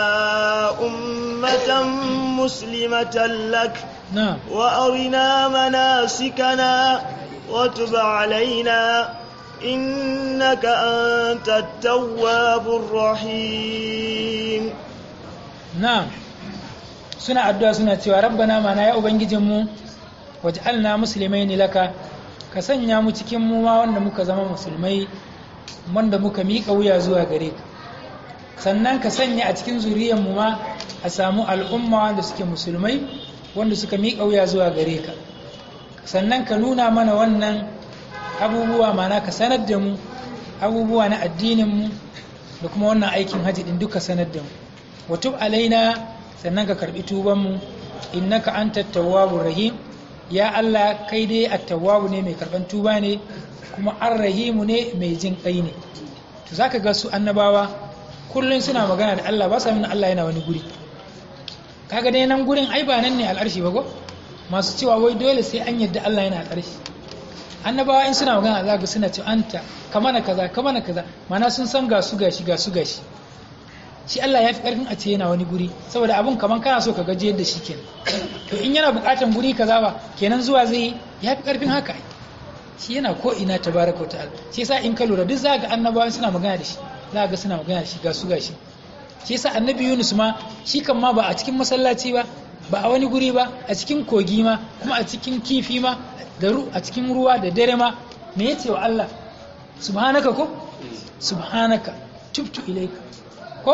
أمة مسلمة لك
na'am
وأرنا مناسكنا وتب علينا إنك أنت التواب الرحيم
na'am suna addu'a suna cewa rabbana mana ya ubangijinmu waj'alna muslimaini laka ka sanya mu cikin mu ma wanda muka zama musulmai wanda muka miƙa wuya zuwa gare ka sannan ka sanya a cikin zuriyar mu ma a samu al'umma wanda suke musulmai wanda suka miƙa wuya zuwa gare ka sannan ka nuna mana wannan abubuwa mana ka sanar da mu abubuwa na addinin mu da kuma wannan aikin haji din duka sanar da mu wa tub alaina sannan ka karbi tuban mu innaka antat tawwabur rahim ya Allah kai dai at-tawwabu ne mai karban tuba ne kuma ar-rahimu ne mai jin kai ne to zaka ga su annabawa kullun suna magana da Allah ba sa nuna Allah yana wani guri kaga dai nan gurin ai ba nan ne al'arshi ba ko masu cewa wai dole sai an yadda Allah yana al'arshi annabawa in suna magana za ga suna ce anta kamana kaza kamana kaza mana sun san ga su gashi ga su gashi shi Allah ya fi karfin a ce yana wani guri saboda abun kaman kana so ka gaji yadda shi kenan to in yana bukatan guri kaza ba kenan zuwa zai ya fi karfin haka shi yana ko ina tabaraka wa ta'ala shi yasa in ka lura duk za ga annabawa suna magana da shi za ga suna magana da shi ga su gashi shi yasa annabi Yunus ma shi kan ma ba a cikin masallaci ba ba a wani guri ba a cikin kogi ma kuma a cikin kifi ma da a cikin ruwa da dare ma me yace wa Allah subhanaka ko subhanaka tubtu ilayka ko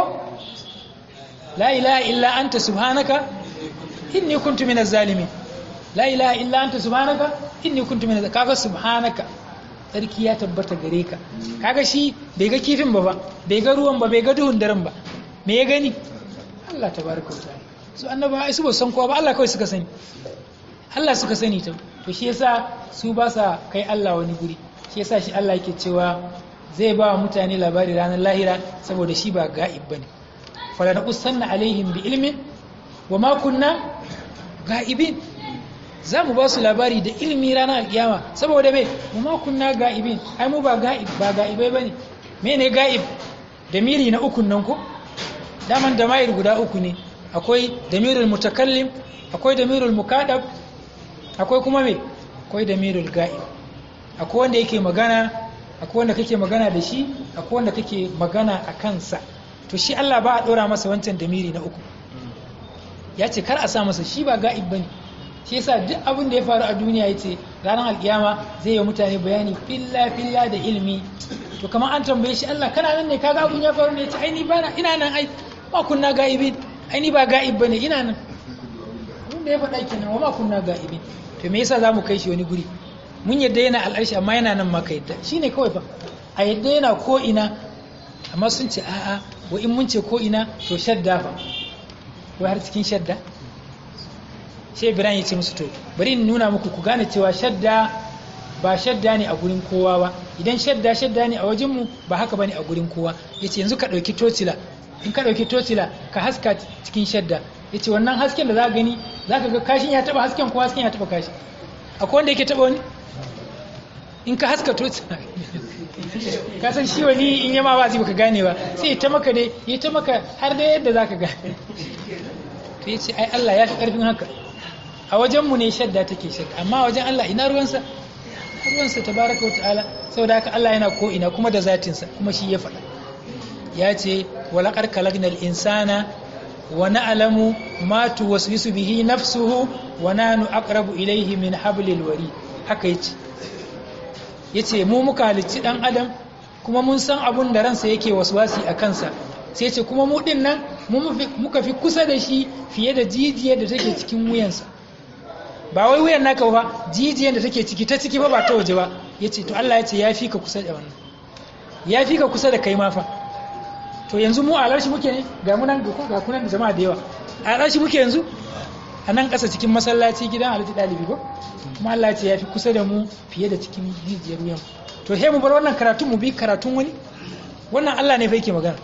la ilaha illa anta subhanaka inni kuntu minaz zalimin la ilaha illa anta subhanaka inni kuntu minaz kaga subhanaka sarki ya tabbata gare ka kaga shi bai ga kifin ba ba bai ga ruwan ba bai ga duhun daren ba me ya gani Allah tabaraka wa ta'ala su annaba su ba san kowa ba Allah kawai suka sani Allah suka sani ta to shi yasa su ba sa kai Allah wani guri shi yasa shi Allah yake cewa zai ba wa mutane labari ranar lahira saboda shi ba ga'ib bane fala naqussanna alaihim bi ilmin wa ma kunna ga'ibin za mu ba su labari da ilmi ranar alkiyama saboda me mu ma kunna ga'ibin ai mu ba ga'ib ba ga'ibai bane mene ga'ib da miri na ukun nan ko daman da mayir guda uku ne akwai damirul mutakallim akwai damirul mukadab akwai kuma me akwai damirul ga'ib akwai wanda yake magana akwai wanda kake magana da shi akwai wanda kake magana a kansa to shi Allah ba a dora masa wancan damiri na uku ya ce kar a sa masa shi ba ga'ib bane shi yasa duk abin da ya faru a duniya yace ranar alkiyama zai yi mutane bayani filla filla da ilmi to kamar an tambaye shi Allah kana nan ne kaga abun ya faru ne yace ai ni bana ina nan ai ma kunna ga'ibin ai ni ba ga'ib bane ina nan abin da ya faɗa kenan wa ma kunna ga'ibin to me yasa zamu kai shi wani guri mun yadda yana al'arshi amma yana nan ma ka yadda shine kawai fa a yadda yana ko ina amma sun ce a'a wa in mun ce ko ina to shadda fa wai har cikin shadda sai ibrahim ya ce musu to bari in nuna muku ku gane cewa shadda ba shadda ne a gurin kowa ba idan shadda shadda ne a wajenmu ba haka bane a gurin kowa yace yanzu ka ɗauki tocila in ka ɗauki tocila ka haska cikin shadda yace wannan hasken da za ka gani za ka ga kashin ya taɓa hasken ko hasken ya taɓa kashi akwai wanda yake taɓa wani in ka haska tocila ka san shi wani in yama ba zai baka gane ba sai ya ta maka dai ya ta maka har da yadda za ka gane to yace ai Allah ya fi ƙarfin haka a wajenmu ne shadda take shadda amma a wajen Allah ina ruwansa ruwansa tabaraka wata'ala saboda haka Allah yana ko ina kuma da zatinsa kuma shi ya faɗa ya ce walaƙar kalagnal insana wa na'lamu ma tuwaswisu bihi nafsuhu wa nanu aqrabu ilayhi min hablil wari haka yace yace mu muka halicci dan adam kuma mun san abun da ransa yake waswasi a kansa sai ce kuma mu din nan muka fi kusa da shi fiye da jijiyar da take cikin wuyansa ba wai wuyan naka ba jijiyar da take ciki ta ciki ba ba ta waje ba ya ce to Allah ya ce ya fi ka kusa da wannan ya fi ka kusa da kai mafa to yanzu mu a larshi muke ne ga munan ga kunan jama'a da yawa a larshi muke yanzu a nan ƙasa cikin masallaci gidan alhaji ɗalibi ko kuma Allah ya ce ya fi kusa da mu fiye da cikin jijiyar wuyan to he mu bar wannan karatun mu bi karatun wani wannan Allah ne fa yake magana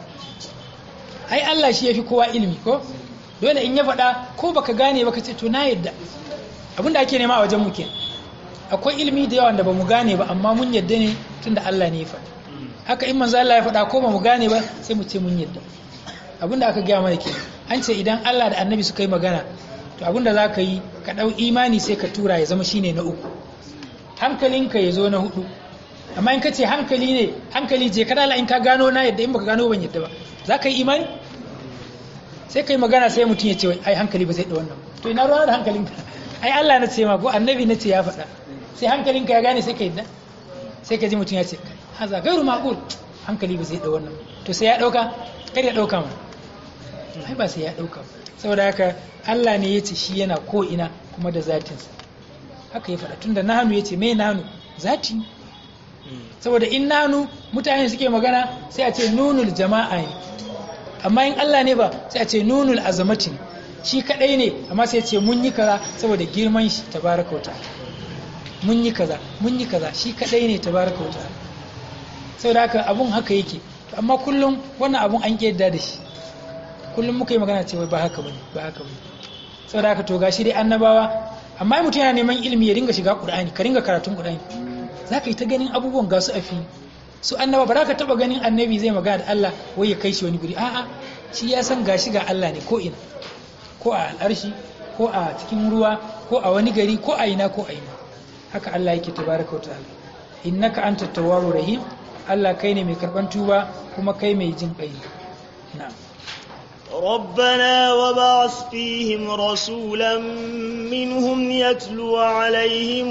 ai Allah shi ya fi kowa ilimi ko dole in ya faɗa ko baka gane baka ce to na yadda abinda ake nema a wajen muke akwai ilimi da yawa da ba mu gane ba amma mun yadda ne tunda Allah ne ya faɗa haka in manzo Allah ya faɗa ko ba mu gane ba sai mu ce mun yadda abinda aka gaya mana ke an ce idan Allah da annabi suka yi magana to abinda za ka yi ka ɗau imani sai ka tura ya zama shine na uku hankalinka ya zo na hudu amma in ka ce hankali ne hankali je kada in ka gano na yadda in baka gano ban yadda ba za ka yi imani sai ka yi magana sai mutum ya ce ai hankali ba zai da wannan to ina ruwa da hankalinka ai Allah na ce ma ko annabi na ce ya faɗa sai hankalinka ya gane sai ka yadda sai ka ji mutum ya ce haza gairu maqul hankali ba zai da wannan to sai ya dauka kar ya dauka ma ai ba sai ya dauka saboda haka Allah ne ya ce shi yana ko ina kuma da zatinsa haka ya faɗa tunda nanu ya ce mai nanu zati saboda in nanu mutane suke magana sai a ce nunul jama'a ne amma in Allah ne ba sai a ce nunul azamati ne shi kadai ne amma sai ce mun yi kaza saboda girman shi tabaraka wa ta'ala mun yi kaza mun yi kaza shi kadai ne tabaraka wa ta'ala saboda haka abun haka yake amma kullum wannan abun an yadda da shi kullum muka yi magana cewa ba haka bane ba haka bane saboda haka to gashi dai annabawa amma mutum yana neman ilimi ya ringa shiga qur'ani ka ringa karatun qur'ani zaka yi ta ganin abubuwan ga su a fili su annaba ba za ka taba ganin annabi zai magana da Allah wai ya kai shi wani guri a'a shi ya san gashi ga Allah ne ko ina ko a al'arshi ko a cikin ruwa ko a wani gari ko a ina ko a ina haka Allah yake tabaraka wa ta'ala innaka antat tawwabur rahim Allah kai ne mai karban tuba kuma kai mai jin kai na'am
ربنا وبعث فيهم رسولا منهم يتلو عليهم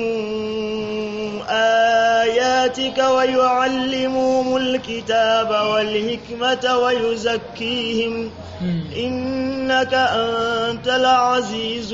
آياتك ويعلمهم الكتاب والحكمة ويزكيهم إنك أنت العزيز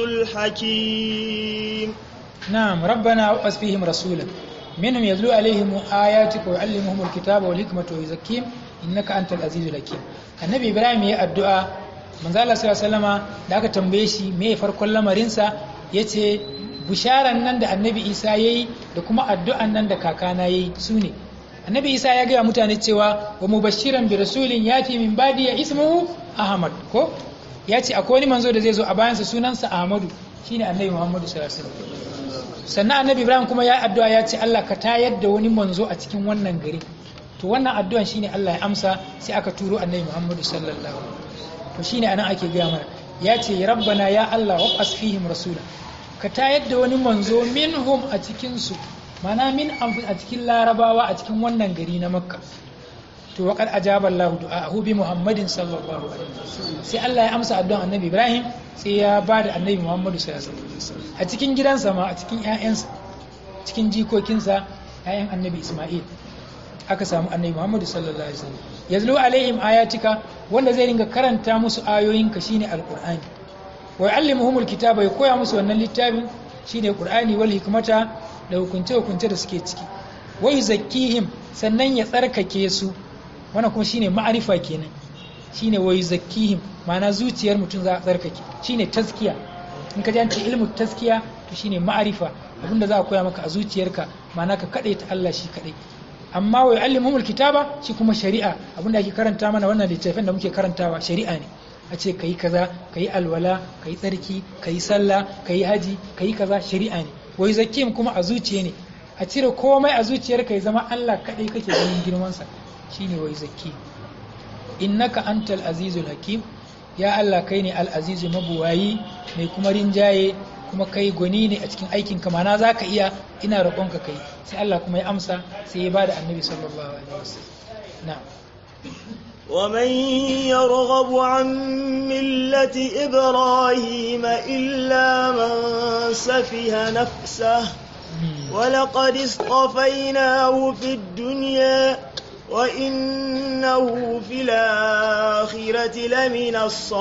الحكيم
نعم ربنا وبعث فيهم رسولا منهم يتلو عليهم آياتك ويعلمهم الكتاب والحكمة ويزكيهم إنك أنت العزيز الحكيم annabi ibrahim ya addu'a manzo Allah sallallahu alaihi da aka tambaye shi me farkon lamarinsa yace bisharan nan da annabi isa yayi da kuma addu'an nan da kakana yayi sune annabi isa ya gaya mutane cewa wa mubashiran bi rasulin yati min badi ya ismuhu ahmad ko yace akwai wani manzo da zai zo a bayansa sunansa ahmadu shine annabi muhammadu sallallahu alaihi wasallam sannan annabi ibrahim kuma ya addu'a ya ce Allah ka tayar da wani manzo a cikin wannan gari to wannan addu'an shine Allah ya amsa sai aka turo annabi Muhammadu sallallahu alaihi to shine anan ake gaya mana ya ce rabbana ya Allah wa asfihim rasula ka tayar da wani manzo minhum a cikin su mana min a cikin larabawa a cikin wannan gari na makka to waqad ajaba Allah du'aahu bi Muhammadin sallallahu alaihi wasallam sai Allah ya amsa addu'an annabi Ibrahim sai ya bada annabi Muhammadu sallallahu alaihi wasallam a cikin gidansa ma a cikin ƴaƴansa cikin jikokinsa ƴaƴan annabi Isma'il aka samu annabi Muhammadu sallallahu alaihi wasallam yazlu alaihim ayatika wanda zai ringa karanta musu ayoyinka shine alqur'ani wa yuallimuhumul kitaba ya koya musu wannan littafin shine qur'ani wal hikmata da hukunce hukunce da suke ciki wa yuzakkihim sannan ya tsarkake su wannan kuma shine ma'arifa kenan shine wa yuzakkihim ma'ana zuciyar mutum za a tsarkake shine taskiya in ka ji an ce ilmu taskiya to shine ma'arifa abinda za a koya maka a zuciyarka ma'ana ka kaɗai ta Allah shi kaɗai amma wa yu'allimuhumul kitaba shi kuma shari'a abinda ake karanta mana wannan littafin da muke karantawa shari'a ne a ce kayi kaza kayi alwala kayi tsarki kayi sallah kayi haji kayi kaza shari'a ne wa yuzakkihim kuma a zuciya ne a cire komai a zuciyarka ya zama Allah kaɗai kake ganin girman sa shine wa yuzakkihim innaka antal azizul hakim ya Allah kai ne al azizu mabuwayi mai kuma rinjaye kuma kai gwani ne a cikin aikin ka mana za ka iya ina roƙonka kai sai Allah kuma ya amsa sai ya bada annabi sallallahu alaihi wasallam na'am
ومن يرغب عن ملة إبراهيم إلا من سفه نفسه ولقد اصطفيناه في الدنيا وإنه في الآخرة لمن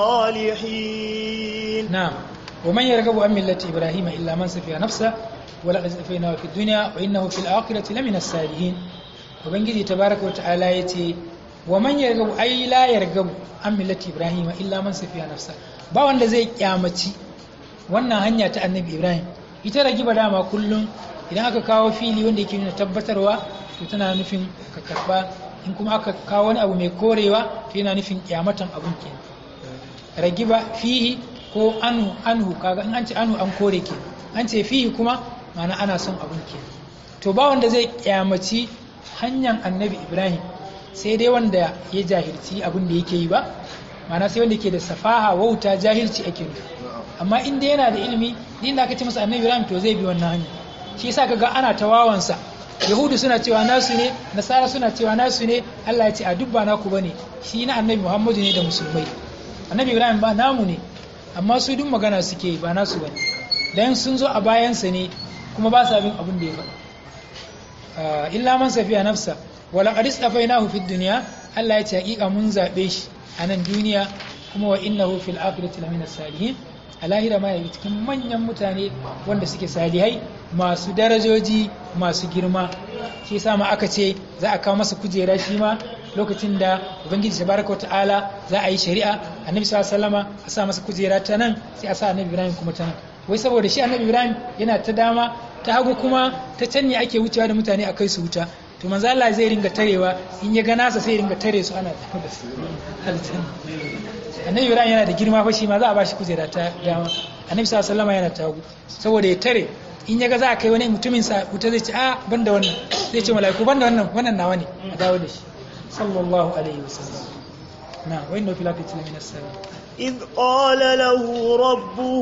الصالحين
نعم ومن يرغب عن ملة إبراهيم إلا من سفه نفسه ولقد اصطفيناه في الدنيا وإنه في الآخرة لمن الصالحين وبنجي تبارك وتعالى يتي ومن يرغب أي لا يرغب عن ملة إبراهيم إلا من سفه نفسه ba wanda zai kyamaci wannan hanya ta annabi ibrahim ita ragiba dama kullum idan aka kawo fili wanda yake nuna tabbatarwa to tana nufin ka karba in kuma aka kawo wani abu mai korewa to yana nufin kyamatan abun kenan ragiba fihi ko anu anhu kaga in an ce anu an kore ke an ce fihi kuma ma'ana ana son abun ke to ba wanda zai kyamaci hanyar annabi ibrahim sai dai wanda ya jahilci abin da yake yi ba ma'ana sai wanda ke da safaha wauta jahilci ake nufi amma in dai yana da ilimi din da aka ce masa annabi ibrahim to zai bi wannan hanya shi yasa kaga ana tawawansa yahudu suna cewa nasu ne nasara suna cewa nasu ne allah ya ce a duk ba naku bane shi na annabi muhammadu ne da musulmai annabi ibrahim ba namu ne amma su duk magana suke ba nasu bane dan sun zo a bayansa ne kuma ba sa bin abin da ya faɗa illa man safiya nafsa wala qad istafainahu fid dunya Allah ya ce hakika mun zabe shi a nan duniya kuma wa innahu fil akhirati lamina salihin a lahira ma yayi cikin manyan mutane wanda suke salihai masu darajoji masu girma shi yasa ma aka ce za a kawo masa kujera shi ma lokacin da ubangiji tabaraka ta'ala za a yi shari'a annabi sallallahu alaihi wasallama a sa masa kujera ta nan sai a sa annabi ibrahim kuma ta nan wai saboda shi annabi ibrahim yana ta dama ta hagu kuma ta can ne ake wucewa da mutane a kai su wuta to manzo Allah zai ringa tarewa in ya ga nasa sai ringa tare su ana tafi da su aljanna annabi ibrahim yana da girma fa shi ma za a bashi kujera ta dama annabi sallallahu alaihi wasallama yana ta hagu saboda ya tare in ya ga za a kai wani mutumin sa wuta zai ce a ban da wannan zai ce mala'iku ban da wannan wannan nawa ne a dawo da shi sallallahu alaihi wasallam na wa inna fil akhirati min as-salim
إذ قال له ربه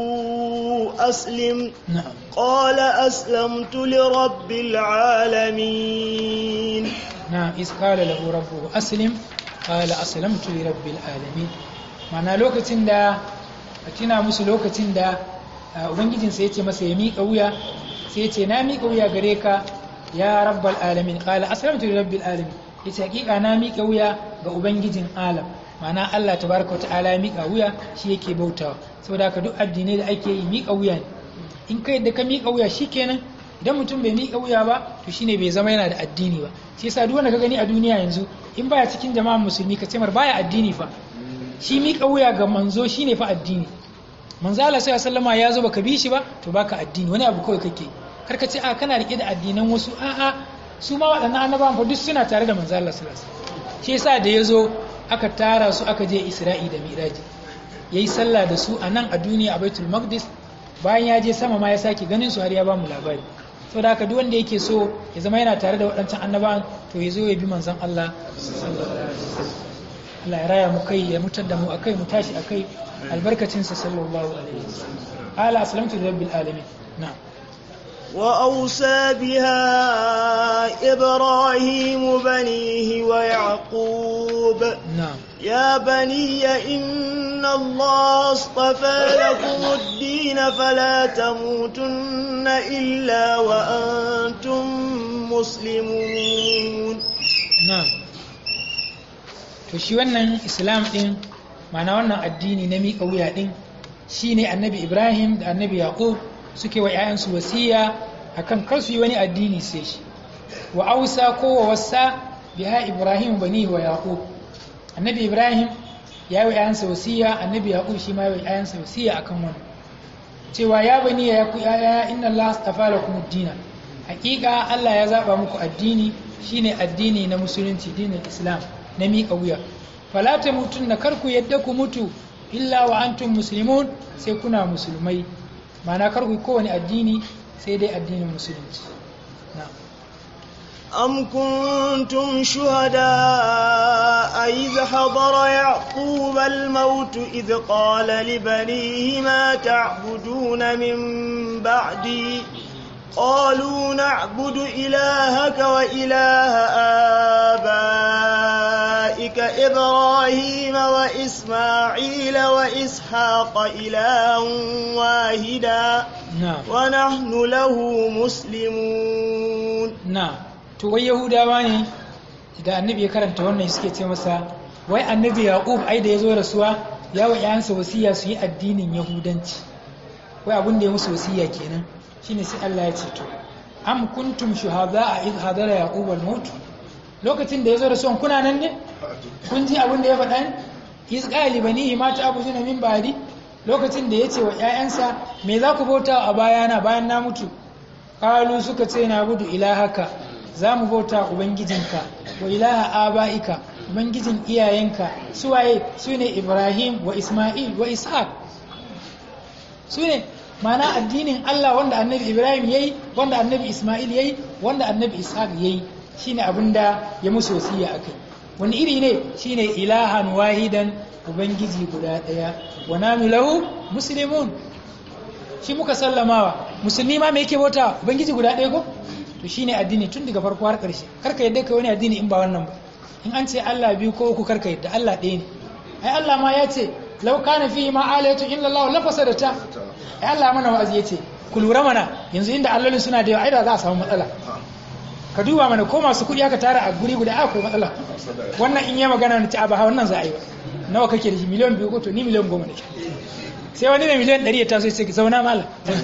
أسلم
na'am
قال أسلمت لرب العالمين
نعم إذ قال له ربه أسلم قال أسلمت لرب العالمين معنى لوكتين دا أتنا musu lokacin da ubangijin sai yace masa ya miƙa wuya sai yace na miƙa wuya gare ka ya rabbal alamin qala aslamtu li rabbil alamin yace hakika na miƙa wuya ga ubangijin alam ma'ana Allah tabaraka wa ta'ala ya miƙa wuya shi yake bautawa saboda haka duk addinai da ake yi miƙa wuya ne in kai da ka miƙa wuya shikenan idan mutum bai miƙa wuya ba to shine bai zama yana da addini ba shi yasa duk wanda ka gani a duniya yanzu in baya cikin jama'an musulmi ka ce mar baya addini fa shi miƙa wuya ga manzo shine fa addini manzo Allah sai sallama ya zo baka bi shi ba to baka addini wani abu kawai kake kar ka ce a kana rike da addinan wasu a a su ma waɗannan annabawan fa duk suna tare da manzo Allah sallallahu alaihi wasallam shi yasa da ya zo aka tara su aka je Isra'i da Miraji yayi sallah da su a nan a duniya a Baitul Maqdis bayan ya je sama ma ya sake ganin su har ya ba mu labari sau da haka duk wanda yake so ya zama yana tare da waɗancan annabawan to ya zo ya bi manzon Allah Allah ya raya mu kai ya mutar da mu akai mu tashi akai albarkacin sa sallallahu alaihi wasallam ala aslamtu rabbil alamin na'am
وأوصى بها إبراهيم بنيه ويعقوب
na'am
يا بني إن الله اصطفى لكم الدين فلا تموتن إلا وأنتم مسلمون
na'am to shi wannan islam din ma'ana wannan addini na miƙa wuya din shine annabi ibrahim da annabi yaqub suke wa 'ya'yansu wasiya akan kar su yi wani addini sai shi wa ausa ko wa wasa biha ibrahim bani wa yaqub annabi ibrahim ya yi wa 'ya'yansa wasiya annabi yaqub shi ma ya yi wa 'ya'yansa wasiya akan wannan cewa ya bani ya ku yaya inna Allah astafa lakum ad-dina hakika Allah ya zaba muku addini shine addini na musulunci dinin Islam na miƙa wuya fala tamutunna kar ku yadda ku mutu illa wa antum muslimun sai kuna musulmai ma'ana kar ku yi kowane addini sai dai addinin musulunci na'am
أم كنتم شهداء إذ حضر يعقوب الموت إذ قال لبنيه ما تعبدون من بعدي قالوا نعبد إلهك وإله آبائك إبراهيم وإسماعيل وإسحاق إلها واحدا
na'am
ونحن له مسلمون
na to wai yahudawa ne da annabi ya karanta wannan suke ce masa wai annabi yaqub ai da ya zo rasuwa ya wa ƴaƴansa wasiya su yi addinin yahudanci wai abin da ya musu wasiya kenan shine sai Allah ya ce to am kuntum shuhada a idh hadara yaqub al maut lokacin da ya zo rasuwan kuna nan ne kun ji abin da ya faɗa ne iz qali banihi ma ta'buduna min ba'di lokacin da ya ce wa ƴaƴansa me za ku bauta a bayana bayan na mutu Kalu suka ce na gudu ilahaka za mu bauta ubangijinka wa ilaha aba'ika ubangijin iyayenka suwaye su ne ibrahim wa isma'il wa ishaq su ne mana addinin allah wanda annabi ibrahim ya yi wanda annabi isma'il ya yi wanda annabi ishaq ya yi shi ne abinda ya musu wasiya a kai wani iri ne shi ne ilahan wahidan ubangiji guda ɗaya wa nanu lahu muslimun shi muka sallamawa musulmi ma me yake bauta ubangiji guda ɗaya ko to shine addini tun daga farko har ƙarshe karka yadda kai wani addini in ba wannan ba in an ce Allah biyu ko uku karka yadda Allah ɗaya ne ai Allah ma ya ce law kana fihi ma alayatu illa Allah la fasadata ai Allah mana wa'azi yace ku lura mana yanzu inda allolin suna da yawa ai da za a samu matsala ka duba mana ko masu kuɗi aka tara a guri guda akwai matsala wannan in yi magana na ci a ba wannan za a yi ba nawa kake da shi miliyan biyu ko to ni miliyan goma ne sai wani mai miliyan ɗari ya taso ya ce zauna mala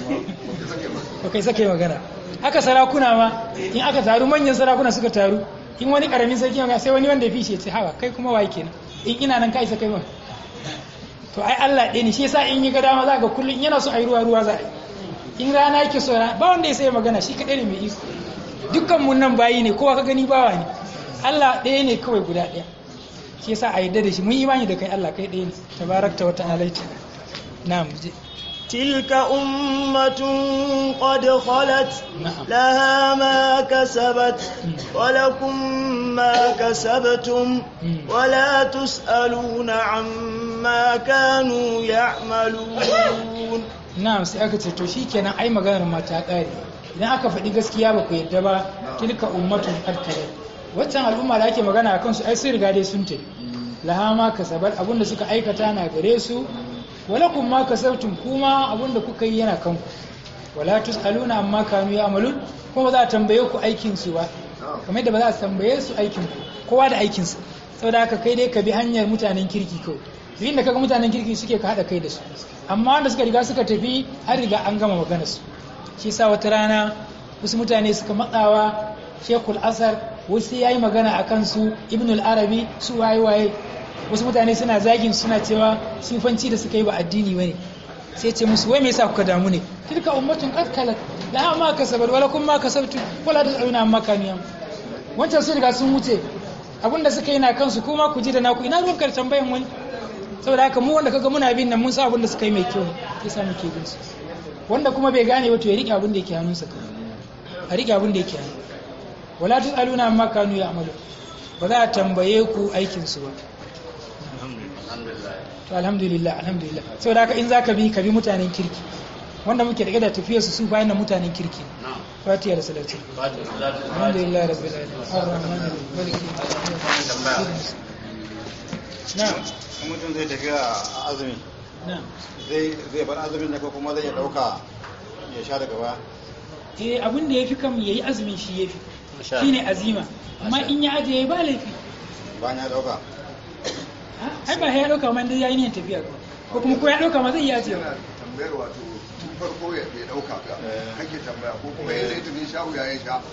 ba kai sake magana haka sarakuna ma in aka taru manyan sarakuna suka taru in wani karamin sarki magana sai wani wanda ya fi shi ya ce hawa kai kuma waye kenan in ina nan ka isa kai ma to ai Allah ɗaya ne shi yasa in yi ga dama za ga kullum in yana so a yi ruwa ruwa za a yi in rana yake so rana ba wanda ya sai magana shi kaɗai ne mai iko dukkan mun nan bayi ne kowa ka gani bawa ne Allah ɗaya ne kawai guda ɗaya shi yasa a yadda da shi mun imani da kai Allah kai ɗaya ne tabarakta wa ta'ala na'am je
تلك أمة قد خلت
نعم.
لها ما كسبت ولكم ما كسبتم
مم.
ولا تسألون عما كانوا يعملون
na'am sai aka ce to shikenan ai maganar ma ta ƙare idan aka faɗi gaskiya ba ku yadda ba tilka ummatun qad khalat waccan al'umma da ake magana akan su ai sun riga dai sun tafi laha ma kasabat abinda suka aikata na gare su walakum ma kasabtum kuma abinda kuka yi yana kanku wala tusaluna amma kanu ya'malun kuma ba za a tambaye ku aikin su ba kamar yadda ba za a tambaye su aikin ku kowa da aikin sa saboda haka kai dai ka bi hanyar mutanen kirki kawai duk inda kaga mutanen kirki suke ka hada kai da su amma wanda suka riga suka tafi an riga an gama maganar su shi sa wata rana wasu mutane suka matsawa shekul asar wasu ya yi magana a kansu ibn al-arabi su waye waye wasu mutane suna zagin suna cewa sufanci da suka yi ba addini bane sai ce musu wai me yasa kuka damu ne tilka ummatun qad kalat la ma kasabat wala kum ma kasabtu wala tasaluna amma kanu yam wancan su riga sun wuce abinda suka yi na kansu kuma ku ji da naku ina ruwan karshen bayan wani saboda haka mu wanda kaga muna bin nan mun sa abinda suka yi mai kyau ne yasa muke bin su wanda kuma bai gane ba to ya rike abin da yake hannunsa kawai a rike abin da yake hannu wala tusaluna amma kanu ya'malu ba za a tambaye ku aikin su ba
alhamdulillah
to alhamdulillah alhamdulillah saboda haka in zaka bi ka bi mutanen kirki wanda muke da da tafiyar su su bayan da mutanen kirki
na'am
fatiha da salati
fatu salatu
alhamdulillah rabbil alamin arrahman arrahim maliki
tambaya
na'am
in mutum zai tafi a azumi
na'am
zai zai bar azumin ne ko kuma zai dauka ya sha daga baya
eh abin da yafi kam yayi azumin shi yafi
Masha
shine azima amma in ya aje ba laifi
bayan ya dauka
Ha? ai ba ya dauka man dai yayi ne tafiya ko ko kuma ko ya dauka ma zai iya aje
yana tambayar wato tun farko ya bai dauka ka kake tambaya ko kuma ya zai tafi sha wuya ya sha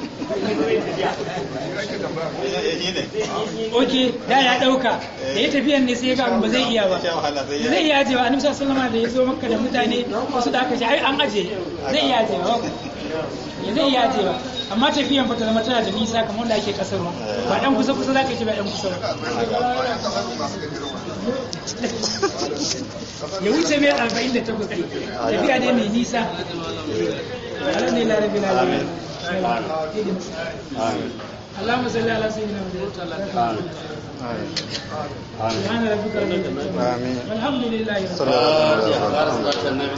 shi kake tambaya ko
yi ne
oke da ya dauka da ya tafiyan ne sai ya ga abin ba zai iya ba
sha wahala sai ya
zai iya ajewa annabi sallallahu alaihi da ya zo makka da mutane wasu da aka ce ai an aje zai iya ajewa ya zai iya ajewa amma tafiyan fa ta zama tana da nisa kamar wanda ake kasar ba dan kusa kusa zaka ce ba dan kusa ba ya wuce mai arba'in da takwas ɗin tafiya ne mai nisa alhamdulillah rabbil alamin اللهم صل على سيدنا محمد سبحان ربك رب العزة
آمين
والحمد لله رب العالمين
صلى الله عليه وسلم
fatiha salatu annabi